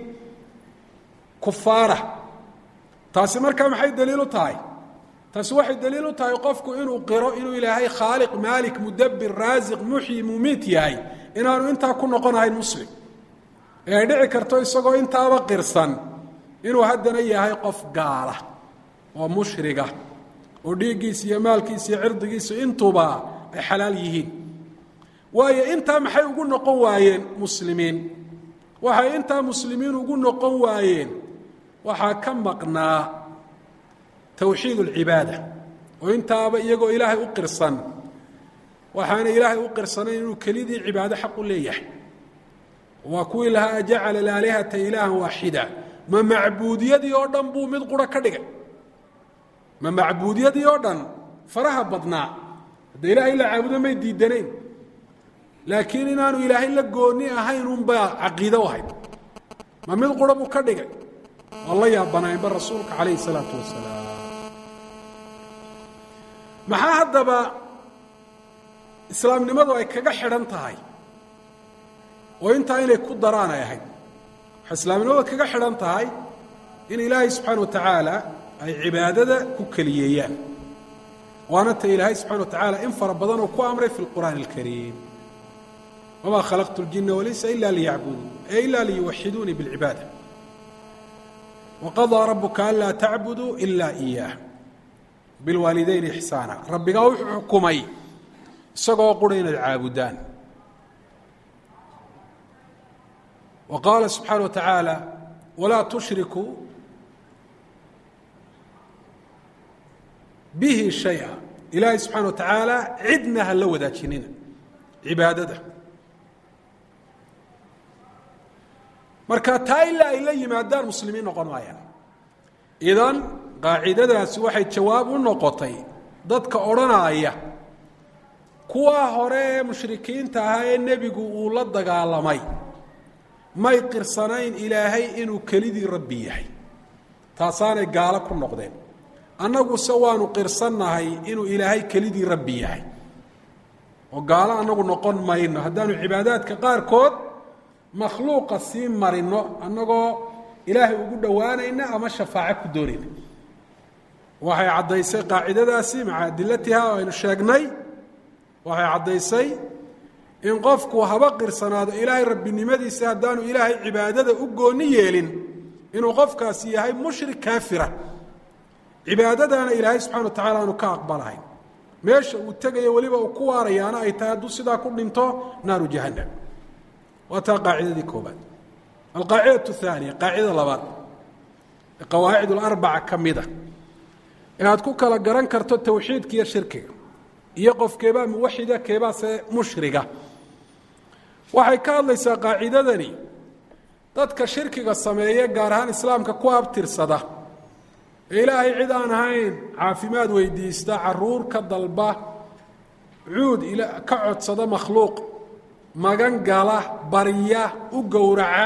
kufaara taasi markaa maxay daliil u tahay taasi waxay daliil u tahay qofku inuu qiro inuu ilaahay khaaliq maalik mudabbir raasiq muxyi mumiit yahay inaanu intaa ku noqonahayn muslim ee ay dhici karto isagoo intaaba qirsan inuu haddana yahay qof gaala oo mushriga oo dhiiggiisa iyo maalkiisa iyo cirdigiisa intuba ay xalaal yihiin waayo intaa maxay ugu noqon waayeen muslimiin waxay intaa muslimiin ugu noqon waayeen waxaa ka maqnaa towxiid اlcibaada oo intaaba iyagoo ilaahay u qirsan waxaana ilaahay u qirsanayn inuu kelidii cibaado xaq u leeyahay waa kuwii lahaa ajacala alaalihata ilaahan waaxida ma macbuudiyadii oo dhan buu mid qura ka dhigay ma macbuudiyadii oo dhan faraha badnaa hadda ilaahay la caabudo may diidanayn laakiin inaanu ilaahay la gooni ahayn unbaa caqiido ahayd ma mid qura buu ka dhigay waa la yaabanaynba rasuulka calayhi salaatu wasalaam maxaa haddaba islaamnimadu ay kaga xidhan tahay oo intaa inay ku daraan ay ahayd waxay islaamnimadu kaga xidhan tahay in ilaahay subxaana wa tacaala ay cibaadada ku keliyeeyaan waana ta ilaahay subxana wa tacaala in fara badan oo ku amray fi lqur'aani alkariim wamaa khalaqtu اljina walinsa ila liyacbuduun e ila liyuwaxiduunii biاlcibaada waqadaa rabuka anlaa tacbuduu ila iyaah bilwaalidayni ixsaana rabbigaa wuxuu xukumay isagoo qura inaad caabudaan wa qaala subxaana wa tacaala walaa tushrikuu bihi shaya ilaahay subxaana wa tacaala cidna ha la wadaajinina cibaadada marka taa ilaa ay la yimaadaan muslimiin noqon maayaan idan qaacidadaasi waxay jawaab u noqotay dadka odhanaya kuwaa hore ee mushrikiinta ahaa ee nebigu uu la dagaalamay may qirsanayn ilaahay inuu kelidii rabbi yahay taasaanay gaalo ku noqdeen annaguse waanu qirsannahay inuu ilaahay kelidii rabbi yahay oo gaalo annagu noqon mayno haddaanu cibaadaadka qaarkood makhluuqa sii marino annagoo ilaahay ugu dhowaanayna ama shafaaco ku doonayna waxay caddaysay qaacidadaasi maca adilatiha oo aynu sheegnay waxay caddaysay in qofku haba qirsanaado ilaahay rabbinimadiisa haddaanu ilaahay cibaadada u gooni yeelin inuu qofkaasi yahay mushrik kaafira cibaadadaana ilaahay subxana wa tacala aanu ka aqbalahayn meesha uu tegayo weliba uu ku waarayaana ay tahay hadduu sidaa ku dhinto naaru jahannam waa taa qaacidadii koobaad alqaacidatu haaniya qaacidada labaad ee qawaacid alarbaca ka mida inaad ku kala garan karto towxiidka iyo shirkiga iyo qof keebaa muwaxida keebaase mushriga waxay ka hadlaysaa qaacidadani dadka shirkiga sameeye gaar ahaan islaamka ku abtirsada ee ilaahay cid aan ahayn caafimaad weydiista caruur ka dalba cuud ka codsada makhluuq magan gala barya u gowraca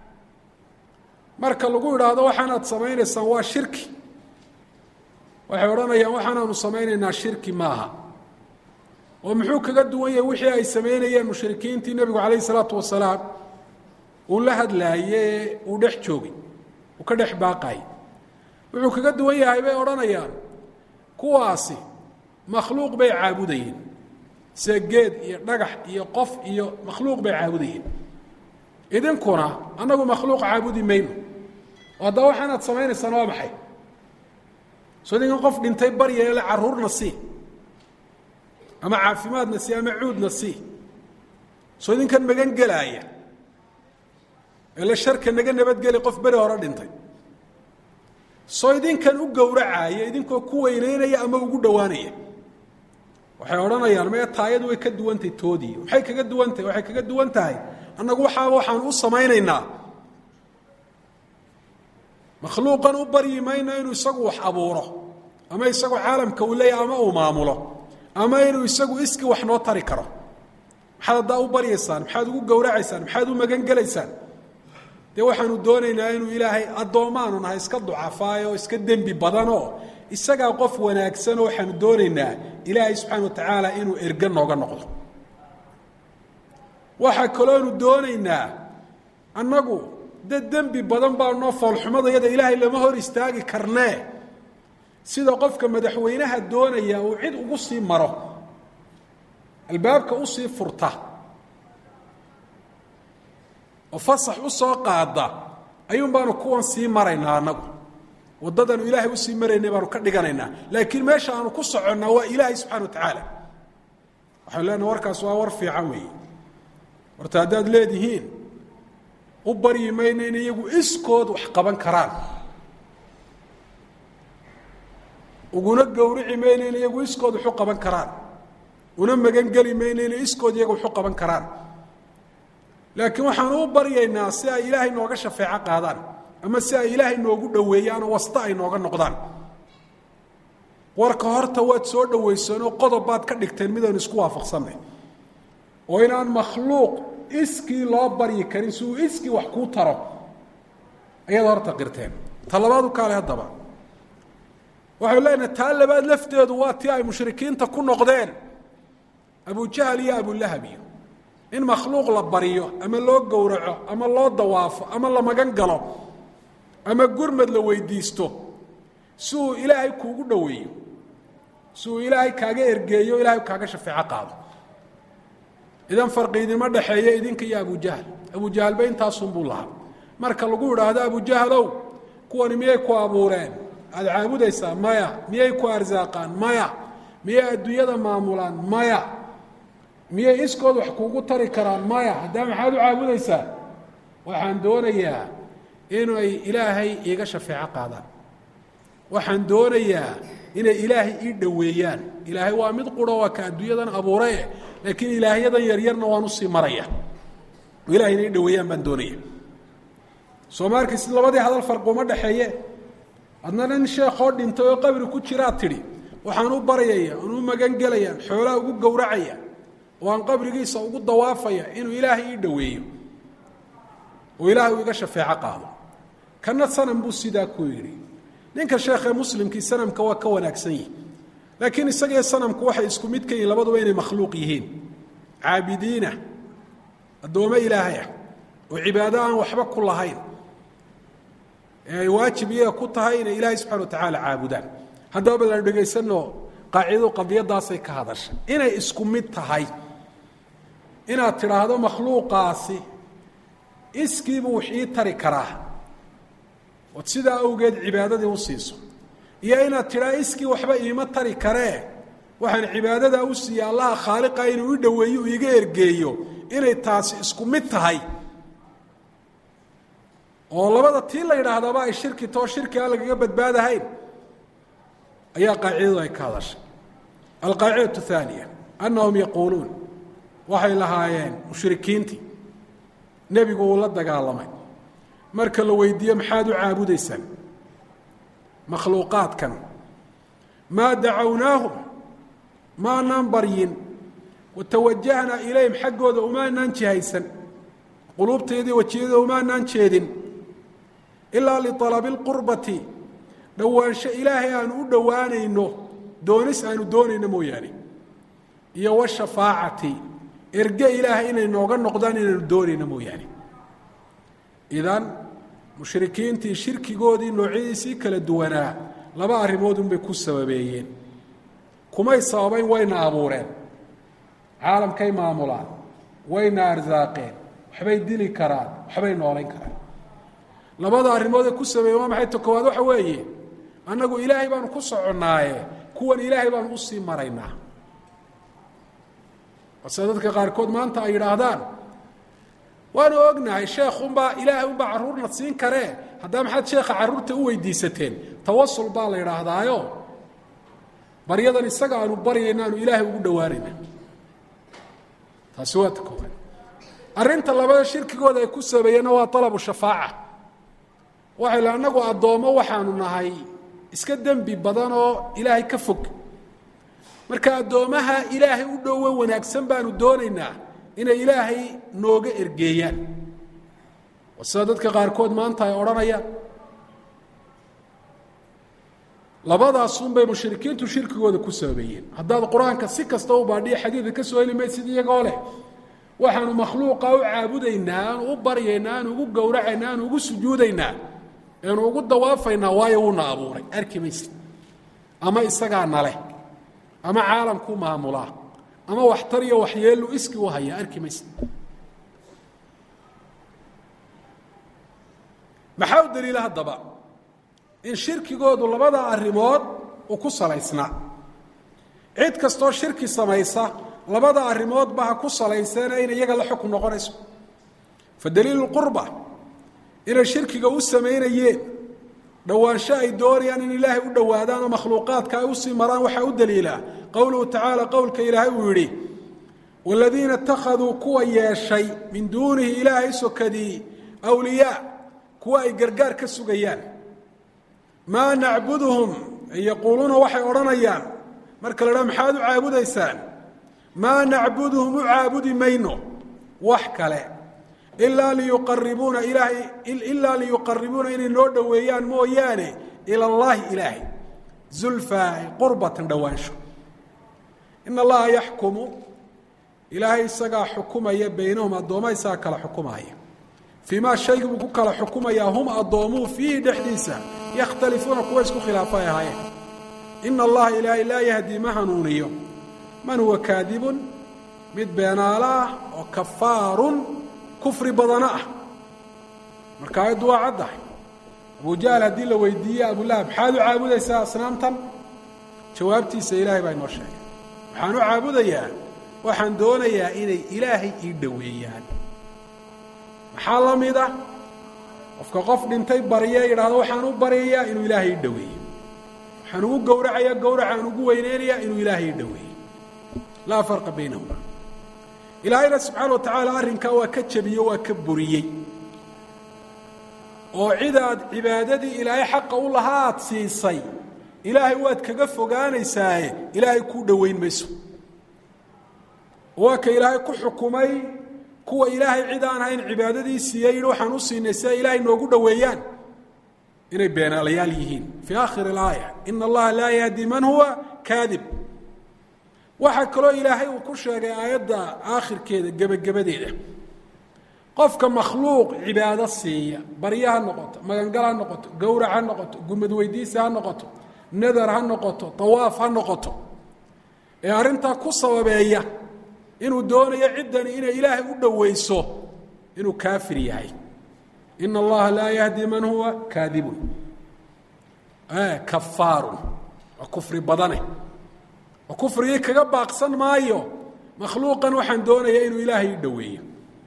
marka lagu idhaahdo waxaanaad samaynaysaan waa shirki waxay odhanayaan waxaanaanu samaynaynaa shirki maaha oo muxuu kaga duwan yahay wixii ay samaynayeen mushrikiintii nebigu calayh isalaatu wasalaam uu la hadlaaye uu dhex joogay uu ka dhex baaqayay wuxuu kaga duwan yahay bay odhanayaan kuwaasi makhluuq bay caabudayeen sida geed iyo dhagax iyo qof iyo makhluuq bay caabudayeen idinkuna annagu makhluuq caabudi mayno oo haddaba waxaanaad samaynaysaan waa maxay soo idinkan qof dhintay baryeele carruurna sii ama caafimaadna sii ama cuudna sii soo idinkan magan gelaaya ele sharka naga nabadgeli qof beri hore dhintay soo idinkan u gowracaaya idinkoo ku weyneynaya ama ugu dhowaanaya waxay odhanayaan mee taayadu way ka duwantahay toodii maxay kaga duwan tahay waxay kaga duwan tahay annagu waxaaba waxaan u samaynaynaa makhluuqan u baryi mayno inuu isagu wax abuuro ama isagu caalamka uu leeyahy ama uu maamulo ama inuu isagu iski wax noo tari karo maxaad haddaa u baryaysaan maxaad ugu gowracaysaan maxaad u magan gelaysaan dee waxaanu doonaynaa inuu ilaahay addoommaanu nahay iska ducafaayo o iska dembi badanoo isagaa qof wanaagsanoo waxaanu doonaynaa ilaahay subxaana wa tacaala inuu erge nooga noqdo waxaa kalooanu doonaynaa annagu dad dembi badan baa noo foolxumadayada ilaahay lama hor istaagi karnee sida qofka madaxweynaha doonaya uu cid ugu sii maro albaabka usii furta oo fasax u soo qaada ayuun baanu kuwan sii maraynaa annagu waddadanu ilaahay usii maraynay baanu ka dhiganaynaa laakiin meesha aanu ku soconnaa waa ilaahay subxana wa tacaala waxaanu leenaha warkaas waa war fiican weeye horta haddaad leedihiin u baryi mayno in iyagu iskood wax qaban karaan uguna gowrici mayno in iyagu iskood waxu qaban karaan una magangeli mayno inay iskood iyaga waxu qaban karaan laakiin waxaanu u baryaynaa si ay ilaahay nooga shafeeco qaadaan ama si ay ilaahay noogu dhoweeyaan oo wasta ay nooga noqdaan warka horta waad soo dhowaysanoo qodob baad ka dhigteen midaynu isku waafaqsannay oo inaan makhluuq iskii loo baryi karin si uu iskii wax kuu taro ayaad horta qirteen ta labaad u kaale haddaba waxaynu leenahay taa labaad lafteedu waa tii ay mushrikiinta ku noqdeen abujahal iyo abulahab iyo in makhluuq la baryo ama loo gowraco ama loo dawaafo ama la magan galo ama gurmad la weydiisto si uu ilaahay kuugu dhoweeyo si uu ilaahay kaaga ergeeyo ilaahay kaaga shafeeco qaado idan farqi idinma dhexeeya idinka iyo abujahal abujahalba intaasunbuu lahaa marka lagu idhaahdo abujahalow kuwani miyay ku abuureen aada caabudaysaa maya miyay ku arsaaqaan maya miyay adduunyada maamulaan maya miyay iskood wax kuugu tari karaan maya haddaa maxaad u caabudaysaa waxaan doonayaa inay ilaahay iiga shafeeco qaadaan waxaan doonayaa inay ilaahay ii dhoweeyaan ilaahay waa mid quro waa ka adduunyadan abuurae laakiin ilaahyadan yaryarna waan usii maraya ilahay inay ii dhoweeyaan baan doonaya soo ma arkaysid labadii hadal farqi uma dhexeeye adna nin sheekoo dhintay oo qabri ku jiraa tidhi waxaan u baryaya aan u magan gelaya xoolaa ugu gowracaya oo aan qabrigiisa ugu dawaafaya inuu ilaahay ii dhoweeyo oo ilaahay uu iga shafeeco qaado kana sanam buu sidaa ku yidhi ninka sheekhee muslimkii sanamka waa ka wanaagsan yihi laakiin isagaiyo sanamku waxay isku mid ka yihin labaduba inay makhluuq yihiin caabidiina addoommo ilaahay ah oo cibaado aan waxba ku lahayn ee ay waajib iyaga ku tahay inay ilaahay subxana wa tacaala caabudaan haddaba bal aan dhegaysano qaacidadu qadiyadaasay ka hadashay inay isku mid tahay inaad tidhaahdo makhluuqaasi iskiibuu wax ii tari karaa ood sidaa awgeed cibaadadii u siiso iyo inaad tidhaa iskii waxba iima tari karee waxaan cibaadadaa u siiya allaha khaaliqa inuu i dhoweeyo u iga ergeeyo inay taasi isku mid tahay oo labada tii la yidhaahdaaba ay shirki too shirki aan lagaga badbaadahayn ayaa qaacidadu ay ka hadashay alqaacidatu haaniya annahum yaquuluun waxay lahaayeen mushrikiintii nebigu uu la dagaalamay marka la weydiiyo maxaad u caabudaysaan makhluuqaadkan maa dacawnaahum maanaan baryin watawajahnaa ilayhim xaggooda umaanaan jihaysan quluubteedii wajiyada umaanaan jeedin ilaa lialabi lqurbati dhowaansho ilaahay aanu u dhowaanayno doonis aanu doonayno mooyaane iyo washafaacati erge ilaahay inay nooga noqdaan inaanu doonayno mooyaane idan mushrikiintii shirkigoodii noocyadiisii kala duwanaa laba arrimood unbay ku sababeeyeen kumay sababayn wayna abuureen caalamkay maamulaan wayna arsaaqeen waxbay dili karaan waxbay noolayn karaan labada arrimood ee ku sabeeye waa maxay ta koowaad waxa weeye annagu ilaahay baanu ku soconnaaye kuwan ilaahay baanu usii maraynaa balse dadka qaarkood maanta ay yidhaahdaan waanu ognahay sheekh unbaa ilaahay unbaa carruurna siin karee haddaa maxaad sheekha carruurta u weydiisateen tawasul baa la yidhaahdaayo baryadan isaga aanu baryayna aanu ilaahay ugu dhowaanayna taasi waa ta koowaad arrinta labada shirkigooda ay ku sabeeyeenna waa alabu shafaaca waxay le annagu addoommo waxaanu nahay iska dembi badan oo ilaahay ka fog marka addoommaha ilaahay u dhowe wanaagsan baanu doonaynaa inay ilaahay nooga ergeeyaan oo sida dadka qaarkood maanta ay odhanayaan labadaasunbay mushrikiintu shirkigooda ku sababeeyeen haddaad qur-aanka si kasta u baadhiya xadiidka ka soo heli maysid iyagoo leh waxaanu makhluuqa u caabudaynaa aanu u baryaynaa aanu ugu gowracaynaa aanu ugu sujuudaynaa aanu ugu dawaafaynaa waayo wuuna abuuray arki maysid ama isagaa naleh ama caalamku maamulaa ama waxtar iyo waxyeelu iski u hayaa arki maysid maxaa u daliila haddaba in shirkigoodu labada arrimood uu ku salaysnaa cid kastoo shirki samaysa labada arrimoodba ha ku salayseena inay iyaga la xukun noqonayso fa daliilu qurba inay shirkiga u samaynayeen dhowaansho ay doonayaan in ilaahay u dhowaadaan oo makhluuqaadka ay usii maraan waxaa u daliila qowluhu tacaala qowlka ilaahay uu yidhi waaladiina ittakhaduu kuwa yeeshay min duunihi ilaahay sokadii awliyaa kuwa ay gargaar ka sugayaan maa nacbuduhum ay yaquuluuna waxay odhanayaan marka la dhaha maxaad u caabudaysaan maa nacbuduhum u caabudi mayno wax kale ilaa liyuqaribuuna ilaahay ilaa liyuqaribuuna inay noo dhoweeyaan mooyaane ila allaahi ilaahay zulfaa qurbatan dhowaansho in allaha yaxkumu ilaahay isagaa xukumaya baynahum addoomma isagaa kala xukumaya fii maa shaygii buu ku kala xukumayaa hum addoomuhu fiihi dhexdiisa yakhtalifuuna kuwa isku khilaafa ay ahaayeen ina allaha ilaahay laa yahdii ma hanuuniyo man huwa kaadibun mid beenaalo ah oo kafaarun kufri badana ah marka aayaddu waa caddahay abujahl haddii la weydiiye abulahab maxaad u caabudaysaa asnaamtan jawaabtiisa ilaahay baa inoo sheegay waxaan u caabudayaa waxaan doonayaa inay ilaahay ii dhoweeyaan maxaa la mid ah qofka qof dhintay barye yidhaahdo waxaan u baryayaa inuu ilaahay ii dhoweeyo waxaan ugu gowracayaa gowracaan ugu weyneynayaa inuu ilaahay ii dhoweeyo laa farqa baynahuma ilaahayna subxaana wa tacaala arrinkaa waa ka jabiye waa ka buriyey oo cidaad cibaadadii ilaahay xaqa u lahaa aad siisay ilaahay waad kaga fogaanaysaaye ilaahay kuu dhoweyn mayso waa ka ilaahay ku xukumay kuwa ilaahay cid aan hayn cibaadadii siiyey yidhi waxaan u siinay si ay ilaahay noogu dhoweeyaan inay beenaalayaal yihiin fii aakhiri alaaya ina allaha laa yahdi man huwa kaadib waxaa kaloo ilaahay uu ku sheegay aayadda aakhirkeeda gebagabadeeda qofka makhluuq cibaado siiya barye ha noqoto magangal ha noqoto gowrac ha noqoto gumad weydiisa ha noqoto nadar ha noqoto tawaaf ha noqoto ee arrintaa ku sababeeya inuu doonayo ciddani inay ilaahay u dhoweyso inuu kaafir yahay ina allaha laa yahdi man huwa kaadibun kafaarun waa kufri badane oo kufrigii kaga baaqsan maayo makhluuqan waxaan doonaya inuu ilaahay i dhoweeyo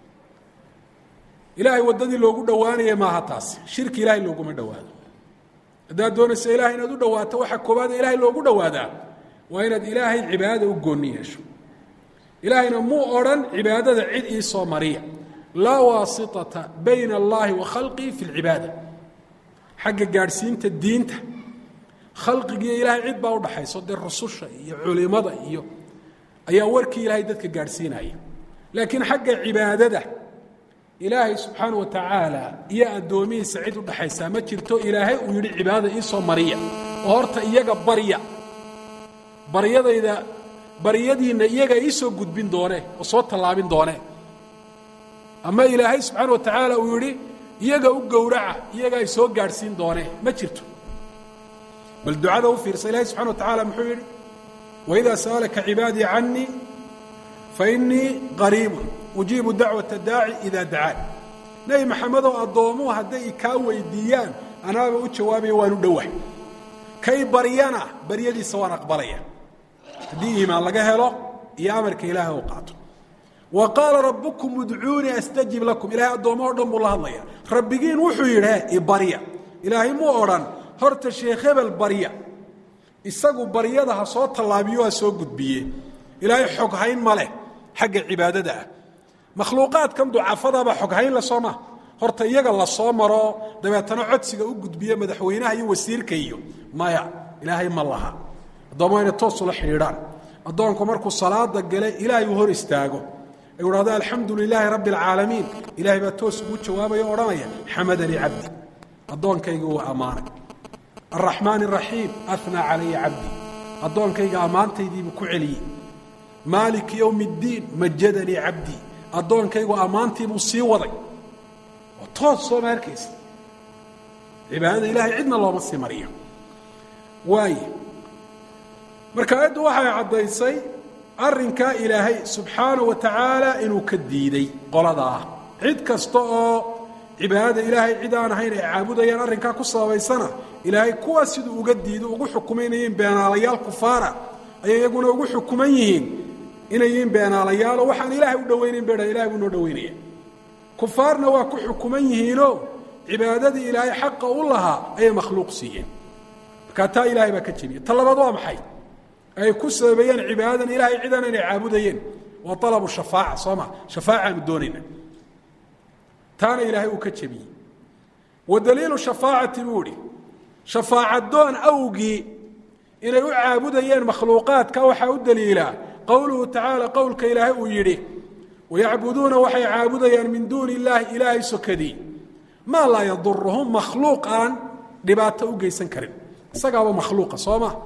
ilaahay waddadii loogu dhowaanaya maaha taasi shirki ilaahay looguma dhowaado haddaad doonayso ilahay inaad u dhowaato waxa koobaada ilaahay loogu dhowaadaa waa inaad ilaahay cibaadada u goonni yeesho ilaahayna muu odhan cibaadada cid ii soo mariya laa waasitata bayna allahi wa khalqihi fi lcibaada xagga gaadhsiinta diinta khalqigiiyo ilaahay cid baa udhaxayso dee rususha iyo culimada iyo ayaa warkii ilaahay dadka gaadhsiinaya laakiin xagga cibaadada ilaahay subxaana wa tacaala iyo addoomihiisa cid udhaxaysaa ma jirto ilaahay uu yidhi cibaadada iisoo mariya oo horta iyaga barya baryadayda baryadiinna iyaga iisoo gudbin doone oo soo tallaabin doone ama ilaahay subxaana wa tacaala uu yidhi iyaga u gowraca iyaga ay soo gaadhsiin doone ma jirto bal ducada u fiirsa ilahay subxana wa tacaala muxuu yidhi waidaa sa'alaka cibaadii canii fainii qariibun ujiibu dacwata daaci idaa dacaan nebi maxamedow addoomuhu hadday kaa weydiiyaan anaaba u jawaabaya waan u dhowah kay baryana baryadiisa waan aqbalaya haddii iimaan laga helo iyo amarka ilaahay u qaato wa qaala rabbukum udcuunii astajib lakum ilahay addoommaho dhan buu la hadlaya rabbigiin wuxuu yidhi ibarya ilaahay muu odhan horta sheekh hebel barya isagu baryada ha soo tallaabiyo ha soo gudbiye ilaahay xoghayn ma leh xagga cibaadada ah makhluuqaadkan ducafadaba xoghayn la soo maa horta iyaga la soo maro dabeetana codsiga u gudbiye madaxweynaha iyo wasiirka iyo maya ilaahay ma laha addoommo inay toosula xidhiidhaan addoonku markuu salaada gale ilaahay uu hor istaago u hahdo alxamdu lilaahi rabbi alcaalamiin ilahay baa toos ugu jawaabaya o odhanaya xamadanii cabdi addoonkayga waa ammaanay araxmaan araxiim anaa calaya cabdi addoonkayga ammaantaydiibuu ku celiyey maaliki yowm اddiin majadanii cabdii addoonkaygu ammaantiibuu sii waday oo toos soo ma arkaysa cibaadada ilahay cidna looma sii mariyo waaye marka aayaddu waxay caddaysay arrinkaa ilaahay subxaana wa tacaala inuu ka diiday qoladaa cid kasta oo cibaadada ilaahay cid aan ahayn ay caabudayaan arrinkaa ku sababaysana ilaahay kuwaas siduu uga diido ugu xukumaynayeen beenaalayaal kufaara ayay iyaguna ugu xukuman yihiin inay yihiin beenaalayaalo waxaan ilaahay u dhowaynayn baa ilahay buu noo dhowaynaya kufaarna waa ku xukuman yihiinoo cibaadadii ilaahay xaqa u lahaa ayay makhluuq siiyeen markaa taa ilaahay baa ka jebiya ta labaad waa maxay ay ku sababeeyeen cibaadadan ilahay cidan inay caabudayeen waa alabu shafaaca soo ma shafaacaanu doonayna taana ilaahay uu ka jebiyey wa daliilu shafaacati buu ihi shafaacadoon awgii inay u caabudayeen makhluuqaadka waxaa u daliilaa qowluhu tacaala qowlka ilaahay uu yidhi wayacbuduuna waxay caabudayaan min duuni illaahi ilaahay sokadii maa laa yaduruhum makhluuq aan dhibaato u geysan karin isagaaba makhluuqa soo ma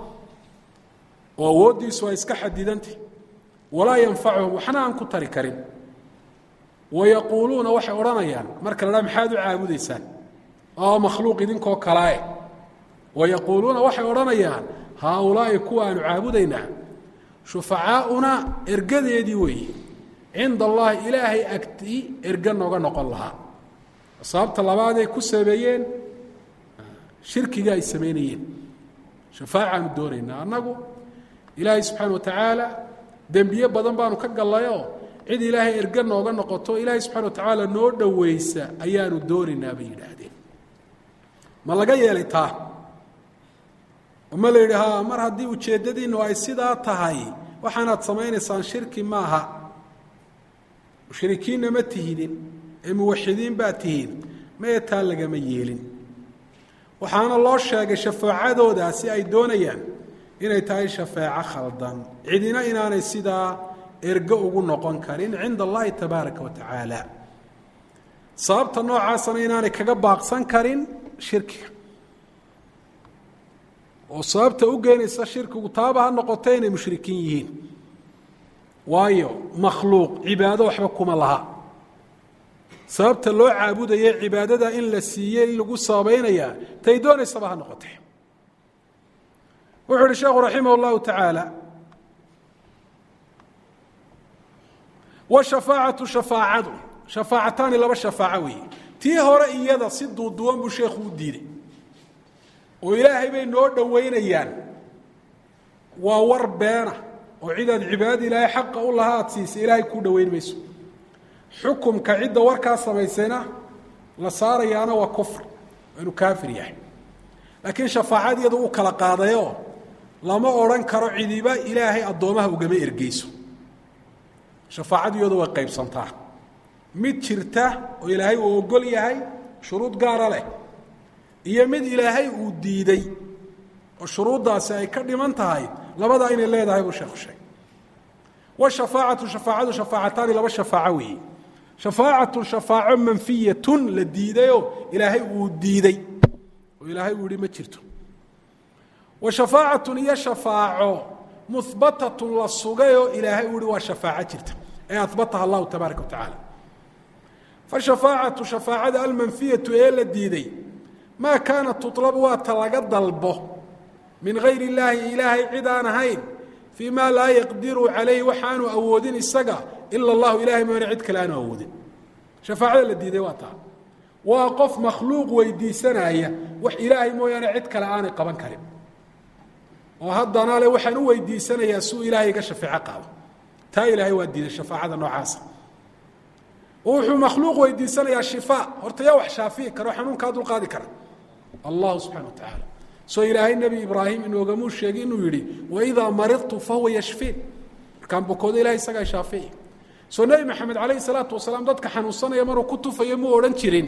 oo awooddiisu ay iska xadidantah walaa yanfacuhum waxna aan ku tari karin wayaquuluuna waxay odhanayaan marka la dhaa maxaad u caabudaysaan oo makhluuq idinkoo kalaae wayaquuluuna waxay odhanayaan haaulaa'i kuwa aanu caabudaynaa shufacaauna ergadeedii weeye cinda allahi ilaahay agtii erga nooga noqon lahaa sababta labaaday ku sameeyeen shirkiga ay samaynayeen shafaacaanu doonaynaa annagu ilaahay subxaana wa tacaala dembiye badan baanu ka gallayoo cid ilaahay erga nooga noqoto ilaahay subxana wa tacaala noo dhowaysa ayaanu doonaynaa bay yidhaahdeen ma laga yeelay taa ma la yidhi ha mar haddii ujeeddadiinnu ay sidaa tahay waxaanaad samaynaysaan shirki maaha mushrikiinna ma tihidin ee muwaxidiin baa tihiin mee taa lagama yeelin waxaana loo sheegay shafaacadoodaasi ay doonayaan inay tahay shafeeco khaldan cidina inaanay sidaa ergo ugu noqon karin cinda allahi tabaaraka wa tacaala sababta noocaasana inaanay kaga baaqsan karin shirkiga oo sababta u geenaysa shirkigu taaba ha noqoto inay mushrikiin yihiin waayo makhluuq cibaado waxba kuma laha sababta loo caabudaya cibaadada in la siiyey in lagu sabaynayaa tay doonaysaba ha noqotee wuxuu uhi sheekhu raximah اllahu tacaala washafaacatu shafaacadu shafaacataani laba shafaaco weeye tii hore iyada si duuduwan buu sheekhu u diiday oo ilaahay bay noo dhoweynayaan waa war beena oo cidaad cibaadada ilaahay xaqa u laha aad siisay ilaahay kuu dhoweyn mayso xukumka cidda warkaa samaysayna la saarayaana waa kufr inuu kaafir yahay laakiin shafaacad iyadu u kala qaadayoo lama odhan karo cidiba ilaahay addoomaha ugama ergeyso shafaacadu iyadu way qaybsantaa mid jirta oo ilaahay uu ogol yahay shuruud gaara leh iyo mid ilaahay uu diiday oo shuruuddaasi ay ka dhiman tahay labadaa inay leedahay buu sheekhu sheegay washafaacatu shafaacadu shafaacataani laba shafaaco weeye shafaacatu shafaaco manfiyatun la diidayoo ilaahay uu diiday oo ilaahay uu yihi ma jirto wa shafaacatun iyo shafaaco muhbatatun la sugayoo ilaahay uu yihi waa shafaaco jirta ee ahbataha allahu tabaaraka wa tacaala fashafaacatu shafaacada almanfiyatu ee la diiday maa kaanat tutlabu waata laga dalbo min gayr illaahi ilaahay cid aan ahayn fii ma laa yaqdiru calayhi waxaanu awoodin isaga ila allahu ilahay moone cid kale aanu awoodin shafaacada la diiday waa taa waa qof makhluuq weydiisanaya wax ilaahay mooyaane cid kale aanay qaban karin oo haddana le waxaan u weydiisanayaa suu ilaahay iga shafeeco qaado taa ilaahay waa diiday shafaacada noocaasa oo wuxuu makhluuq weydiisanayaa shifaa horta yaa wax shaafi'i karo xanuunkaa dulqaadi kara allahu subxana wa tacaala soo ilaahay nebi ibraahim inoogamuu sheegay inuu yidhi waidaa maridtu fahuwa yashfiin markaan bukoodo ilahay isagaa shaafici soo nebi maxamed calayhi salaatu wasalaam dadka xanuunsanaya maruu ku tufayo muu odhan jirin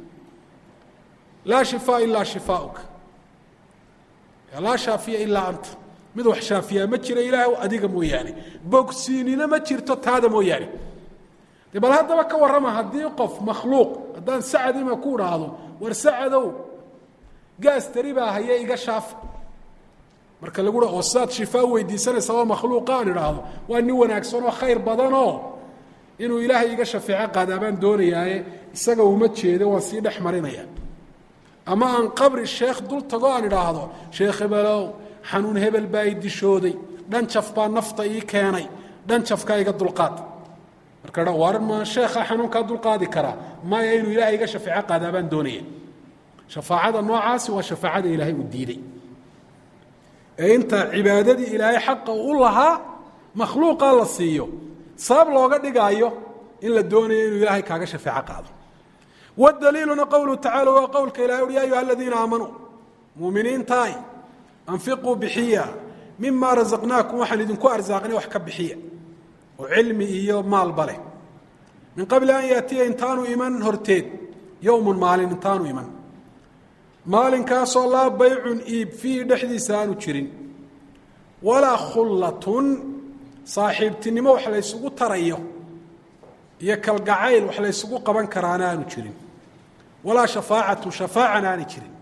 laa shifaa ilaa shifaauk laa shaafiya ilaa anta mid wax shaafiyaa ma jira ilaah adiga mooyaane bogsiinina ma jirto taada mooyaane de bal haddaba ka warrama haddii qof makhluuq haddaan sacad ima ku idhaahdo war sacadow gaas tari baa haye iga shaafi marka lagu ha oo sidaad shifaa weydiisanaysa oo makhluuqa aan idhaahdo waa nin wanaagsan oo khayr badanoo inuu ilaahay iga shafeeco qaadaa baan doonayaaye isaga uma jeedo waan sii dhex marinaya ama aan qabri sheekh dul tago aan idhaahdo sheekh hebelow xanuun hebel baa i dishooday dhanjaf baa nafta ii keenay dhanjafkaa iga dulqaad marka war ma sheekha xanuunkaa dulqaadi karaa maya inuu ilaahay iga shafeeco qaadaa baan doonaya shafaacada noocaasi waa shafaacada ilaahay uu diiday ee inta cibaadadii ilaahay xaqa u lahaa makhluuqaa la siiyo sabab looga dhigaayo in la doonayo inuu ilaahay kaaga shafeeco qaado wdaliiluna qowluhu tacala waa qowlka ilahay uhi ya ayuha aladiina aamanuu muuminiintaay anfiquu bixiya mima rasaqnaakum waxaan idinku arsaaqnay wax ka bixiya oo cilmi iyo maalba leh min qabli an yaatiya intaanu iman horteed yowmun maalin intaanu iman maalinkaasoo laa baycun iib fiihi dhexdiisa aanu jirin walaa khullatun saaxiibtinimo wax laysugu tarayo iyo kalgacayl wax laysugu qaban karaana aanu jirin walaa shafaacatu shafaacana aanay jirin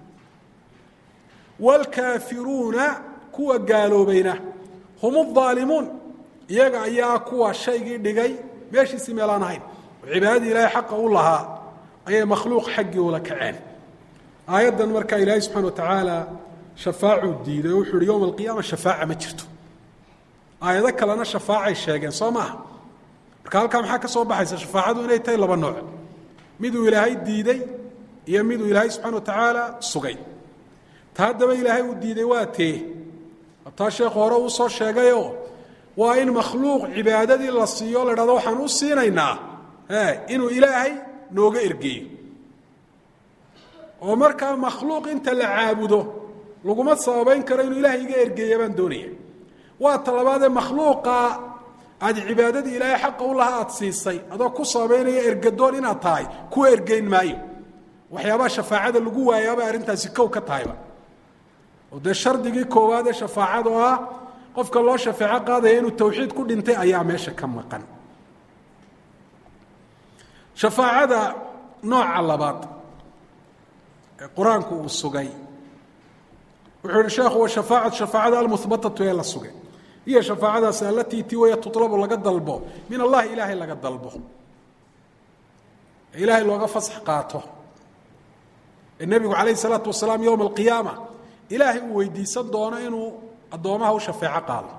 wاlkaafiruuna kuwa gaaloobayna hum الظaalimuun iyaga ayaa kuwa shaygii dhigay meeshiisii meelaan ahayn oo cibaadadii ilaahay xaqa u lahaa ayay makhluuq xaggii ula kaceen aayaddan markaa ilaahay subxana wa tacaala shafaacuu diiday oo wuxu uhi yowma alqiyaama shafaaca ma jirto aayado kalena shafaacay sheegeen soo maaha marka halkaa maxaa ka soo baxaysa shafaacadu inay tahay laba nooc miduu ilaahay diiday iyo miduu ilaahay subxana wa tacaala sugay ta haddaba ilaahay uu diiday waa tee taa sheekhu hore uu soo sheegayoo waa in makhluuq cibaadadii la siiyo la dhahdo waxaan u siinaynaa inuu ilaahay nooga ergeeyo oo markaa makhluuq inta la caabudo laguma sababayn karo inuu ilaahay iga ergeeya baan doonaya waa ta labaadee makhluuqa aad cibaadadii ilaahay xaqa u lahaa aad siisay adoo ku sababaynaya ergadoon inaad tahay kuwa ergeyn maayo waxyaabaha shafaacada lagu waayaabay arrintaasi kow ka tahayba oo dee shardigii koowaad ee shafaacada oo ah qofka loo shafeeco qaadaya inuu tawxiid ku dhintay ayaa meesha ka maqan shafaacada nooca labaad ee qur-aanku uu sugay wuxuu yihi sheekhu washafaacatu shafaacada almuhbatatu ee la sugay hiya shafaacadaasi alatii ti waya tutlabu laga dalbo min allahi ilaahay laga dalbo ee ilaahay looga fasax qaato ee nebigu calayh isalaatu wasalaam yowma alqiyaama ilaahay uu weydiisan doono inuu addoomaha u shafeeco qaado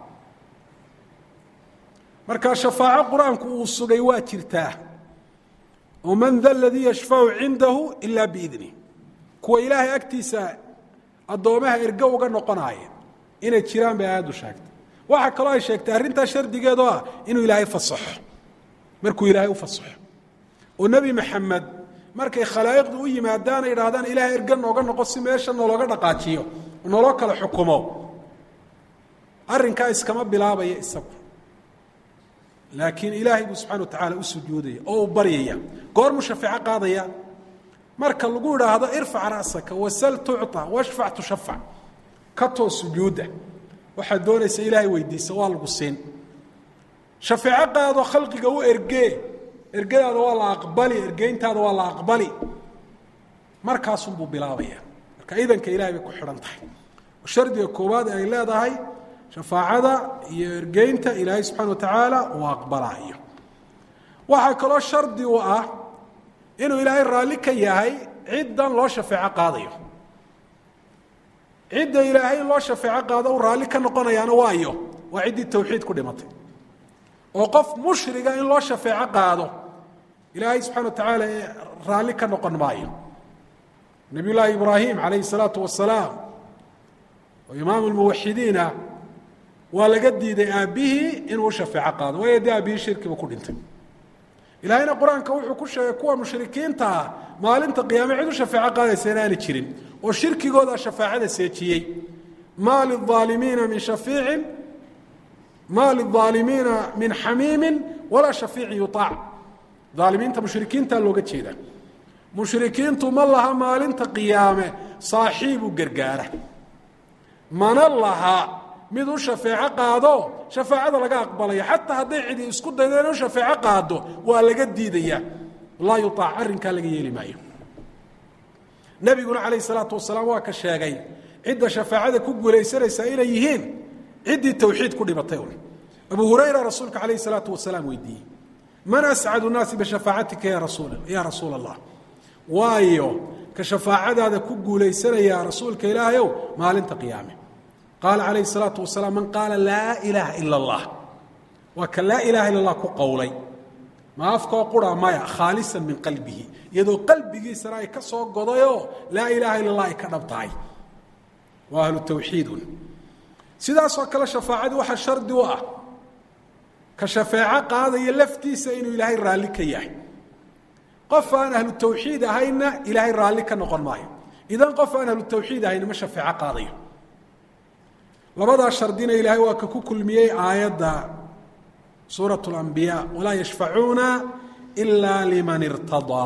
marka shafaaco qur-aanku uu sugay waa jirtaa oo man da ladii yashfacu cindahu ila biidni kuwa ilaahay agtiisa addoomaha ergo uga noqonaaya inay jiraan bay aayaddu sheegtay waxaa kaloo ay sheegtay arrintaa shardigeedoo ah inuu ilaahay fasaxo markuu ilaahay u fasaxo oo nebi maxamed markay khalaa'iqdu u yimaadaan ay idhahdaan ilaahay erga nooga noqo si meesha nologa dhaqaajiyo naloo kala xukumo arrinkaa iskama bilaabaya isagu laakiin ilaahay buu subxana wa tacaala u sujuudaya oo uu baryaya goormuu shafeeco qaadaya marka lagu idhaahdo irfac ra'saka wasal tucطa washfac tushafac ka too sujuudda waxaad doonaysa ilaahay weydiisa waa lagu siin shafeeco qaado khalqiga u ergee ergadaada waa la aqbali ergeyntaada waa la aqbali markaasunbuu bilaabaya marka idanka ilahay bay ku xidhan tahay shardiga koowaad ay leedahay shafaacada iyo ergeynta ilaahay subxana wa tacaala uu aqbalaayo waxaa kaloo shardi u ah inuu ilaahay raalli ka yahay ciddan loo shafeeco qaadayo cidda ilaahay in loo shafeeco qaado u raalli ka noqonayaana waayo waa ciddii tawxiid ku dhimatay oo qof mushriga in loo shafeeco qaado ilaahay subxana wa tacaala raalli ka noqon maayo nabiy llaahi ibraahim calayhi salaatu wasalaam oo imaamu lmuwaxidiina waa laga diiday aabbihii inuu u shafeeco qaado waayo dee aabbihii shirkiba ku dhintay ilaahayna qur-aanka wuxuu ku sheegay kuwa mushrikiinta ah maalinta qiyaame cid u shafeeco qaadaysa inaana jirin oo shirkigooda shafaacada seejiyey maa lilaalimiina min shafiicin maa lilaalimiina min xamiimin walaa shafiicin yuaac aalimiinta mushrikiinta looga jeeda mushrikiintu ma laha maalinta qiyaame saaxiibu gargaara mana laha mid u shafeeco qaado shafaacada laga aqbalaya xataa hadday cidi isku daydo inu shafeeco qaado waa laga diidaya laa yuaac arrinkaa laga yeeli maayo nebiguna calayh salaatu wasalaam waa ka sheegay cidda shafaacada ku guulaysanaysaa inay yihiin ciddii tawxiid ku dhimatay un abu hurayra rasuulka calayh salaatu wasalaam weydiiyey man ascadu nnaasi bishafaacatika ya rasuul ya rasuula allah waayo ka shafaacadaada ku guulaysanaya rasuulka ilaahayow maalinta qiyaame qaala calayhi salaatu wasalaam man qaala laa ilaaha ila allah waa ka laa ilaha illa allah ku qowlay ma afkoo qura maya khaalisan min qalbihi iyadoo qalbigiisana ay ka soo godayoo laa ilaaha illa allah ay ka dhab tahay waa ahlu tawxiidun sidaasoo kale shafaacadii waxaa shardi u ah ka shafeeco qaadaya laftiisa inuu ilaahay raalli ka yahay qof aan ahlu tawxiid ahayna ilaahay raalli ka noqon maayo idan qof aan ahlu tawxiid ahayna ma shafeeco qaadayo labadaa shardina ilaahay waa ka ku kulmiyey aayadda suuraة اlanbiyaa walaa yashfacuuna ila liman irtadaa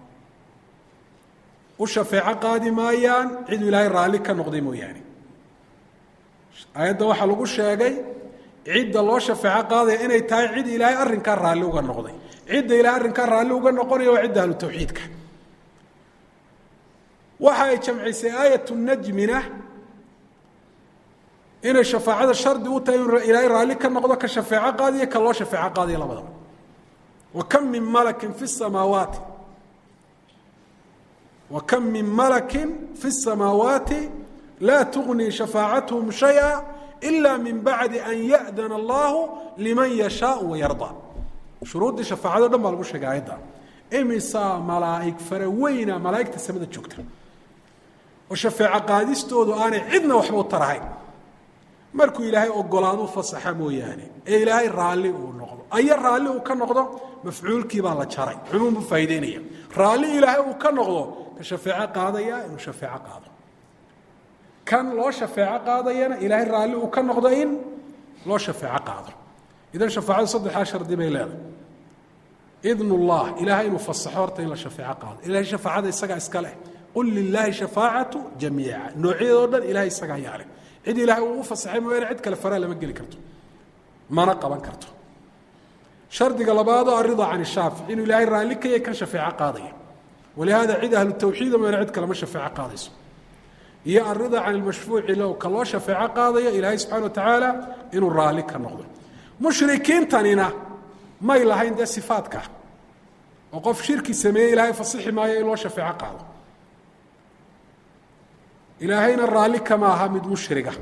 u shafeeco qaadi maayaan ciduu ilaahay raalli ka noqday mooyaane aayadda waxaa lagu sheegay cidda loo shafeeco qaadaya inay tahay cid ilaahay arrinkaa raalli uga noqday cidda ilahay arrinkaa raalli uga noqonaya waa cidda ahlu tawxiidka waxa ay jamcisay aayat najmina inay shafaacada shardi u tahay inuu ilaahay raalli ka noqdo ka shafeeco qaadiyo ka loo shafeeco qaadiyo labadaba wa kam min malakin fi samaawaati wa kam min malakin fi الsamaawaati laa tuغnii shafaacatuhum shayئa ila min bacdi an yaأdana allahu liman yashaau wayardaa shuruuddii shafaacado dhan baa lagu sheegay aayadda imisaa malaa'ig fara weyna malaa'igta samada joogta oo shafeeco qaadistoodu aanay cidna waxba u tarahayn markuu ilaahay ogolaadu fasaxa mooyaane ee ilaahay raalli uu noqdo aya raalli uu ka noqdo mafcuulkii baa la jaray cumuum buu faa'ideynaya raalli ilaahay uu ka noqdo ka shafeeco qaadaya inuu shafeeco qaado kan loo shafeeco qaadayana ilaahay raalli uu ka noqdo in loo shafeeco qaado idan shafaacadu saddexdaa shardi bay leedahay idn ullah ilahay inuu fasaxo horta in la shafeeco qaado ilahay shafaacada isagaa iska leh qul lilaahi shafaacatu jamiica noocyadoo dhan ilahay isagaa yaa leh cid ilaahay uu u fasaxay mooyaane cid kale faraa lama geli karto mana qaban karto shardiga labaadoo arida can shaafic inuu ilaahay raalli ka yahay kan shafeeco qaadaya walihaada cid ahlu tawxiida mooyaane cid kalema shafeeco qaadayso iyo arida can ilmashfuuci low ka loo shafeeco qaadaya ilaahay subxana wa tacaala inuu raalli ka noqdo mushrikiintanina may lahayn dee sifaadka oo qof shirki sameeyey ilaahay fasixi maayo in loo shafeeco qaado ilaahayna raalli kama aha mid mushriga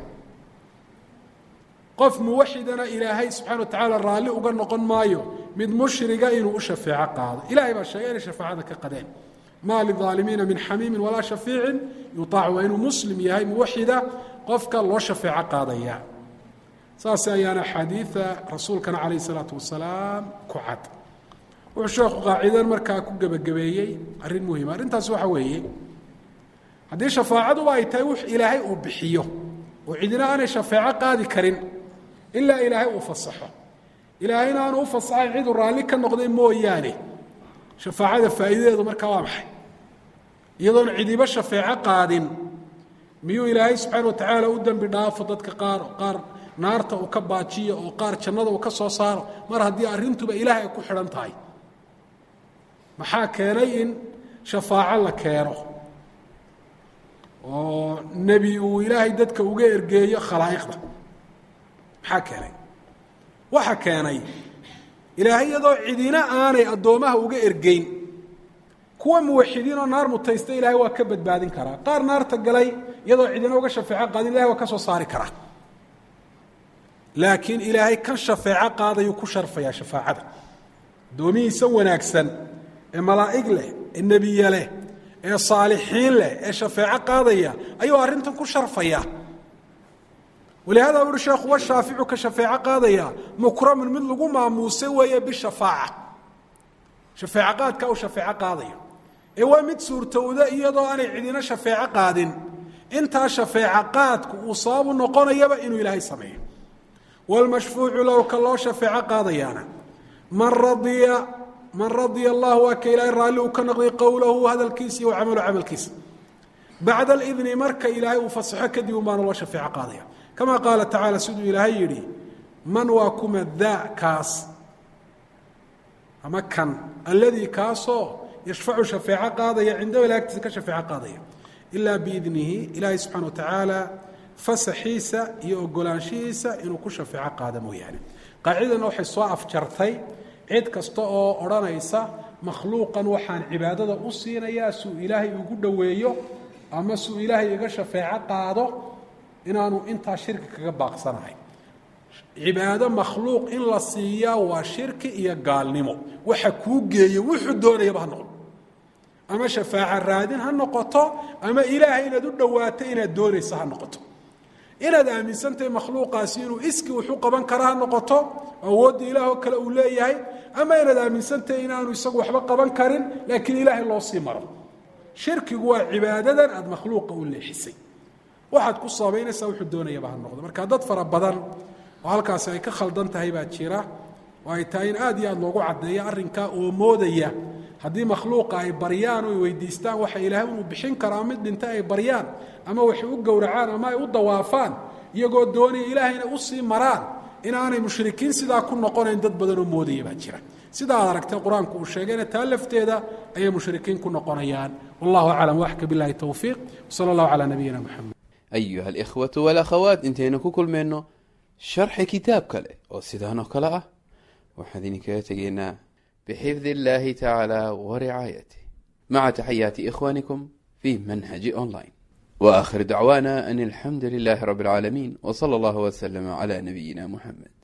qof muwaxidana ilaahay subxana wa tacaala raalli uga noqon maayo mid mushriga inuu u shafeeco qaado ilahay baa sheegay inay shafaacada ka qadeen maa lidaalimiina min xamiimin walaa shafiicin yutaac waa inuu muslim yahay muwaxida qofka loo shafeeco qaadaya saas ayaana axaadiida rasuulkana calayh isalaatu wasalaam ku cad wuxuu sheekhu qaacidan markaa ku gebagabeeyey arrin muhima arrintaas waxa weeye haddii shafaacaduba ay tahay wux ilaahay uu bixiyo oo cidina aanay shafeeco qaadi karin ilaa ilaahay uu fasaxo ilaahayna aanu u fasaxayn ciduu raalli ka noqday mooyaane shafaacada faa'iidadeedu markaa waa maxay iyadoon cidiba shafeeco qaadin miyuu ilaahay subxaana wa tacaala u dembi dhaafo dadka qaar qaar naarta uu ka baajiyo oo qaar jannada uu ka soo saaro mar haddii arrintuba ilaahay ay ku xidhan tahay maxaa keenay in shafaaco la keeno oo nebi uu ilaahay dadka uga ergeeyo khalaa'iqda maxaa keenay waxa keenay ilaahay iyadoo cidina aanay addoommaha uga ergeyn kuwa muwaxidiinoo naar mutaysta ilahay waa ka badbaadin karaa qaar naarta galay iyadoo cidina uga shafeeco qaadin ilahay waa ka soo saari karaa laakiin ilaahay kan shafeeco qaadayuu ku sharfayaa shafaacada addoomihiisa wanaagsan ee malaa'ig leh ee nebiye leh ee saalixiin leh ee shafeeco qaadaya ayuu arrintan ku sharfaya walihaada uhi sheekhu wa shaaficu ka shafeeco qaadaya mukramun mid lagu maamuusay weeye bishafaaca shafeeco qaadka uu shafeeco qaadaya ee waa mid suurtowda iyadoo aanay cidina shafeeco qaadin intaa shafeeco qaadku uu sababu noqonayaba inuu ilaahay sameeyo wlmashfuucu low ka loo shafeeco qaadayaana man radiya man radia allah waa ka ilaahay raalli uu ka noqday qowlahu hadalkiisa iyo camalu camalkiisa bacda alidni marka ilaahay uu fasaxo kadib unbaana loo shafeeco qaadaya kama qaala tacaala siduu ilaahay yidhi man waa kuma daa kaas ama kan alladii kaasoo yashfacu shafeeco qaadaya cindahu ila agtiisa ka shafeeco qaadaya ilaa biidnihi ilaahay subxana wa tacaala fasaxiisa iyo ogolaanshihiisa inuu ku shafeeco qaado mooyaane qaacidana waxay soo afjartay cid kasta oo odhanaysa makhluuqan waxaan cibaadada u siinayaa suu ilaahay ugu dhoweeyo ama suu ilaahay iga shafeeco qaado inaanu intaa shirki kaga baaqsanahay cibaado makhluuq in la siiyaa waa shirki iyo gaalnimo waxa kuu geeyo wuxuu doonayaba ha noqdo ama shafaaco raadin ha noqoto ama ilaahay inaad u dhowaato inaad doonaysa ha noqoto inaad aaminsantahay makhluuqaasi inuu iski wuxu qaban kara ha noqoto awoodda ilaahoo kale uu leeyahay ama inaad aaminsantahay inaanu isagu waxba qaban karin laakiin ilaahay loo sii maro shirkigu waa cibaadadan aada makhluuqa u leexisay waxaad ku sabaynaysaa wuxuu doonayaba ha noqdo marka dad fara badan oo halkaasi ay ka khaldan tahay baa jira oo ay tahay in aad iyo aad loogu caddeeyo arrinkaa oo moodaya haddii makhluuqa ay baryaan oo ay weydiistaan waxa ilaahay inuu bixin karo ama mid dhinta ay baryaan ama waxay u gowracaan ama ay u dawaafaan iyagoo doonaya ilaahayna usii maraan inaanay mushrikiin sidaa ku noqonayn dad badanoo moodaya baa jira sida aad aragtay qur-aanku uu sheegayna taa lafteeda ayay mushrikiin ku noqonayaan wallahu aclam waxka bilahi towfiiq wsala allahu calaa nabiyina moxamed ayuha alikhwatu walakhawaat intaynu ku kulmayno sharxi kitaab kale oo sidaan oo kale ah waxaan idinkaga tegaynaa bxifdi اllahi tacaalى wricaayatih maca taxayaati ikhwanikum fi manhaji online waakhir dacwana an alxamdu lilahi rab اlcaalamiin wslى اllah wslm clى nabiyina muxamed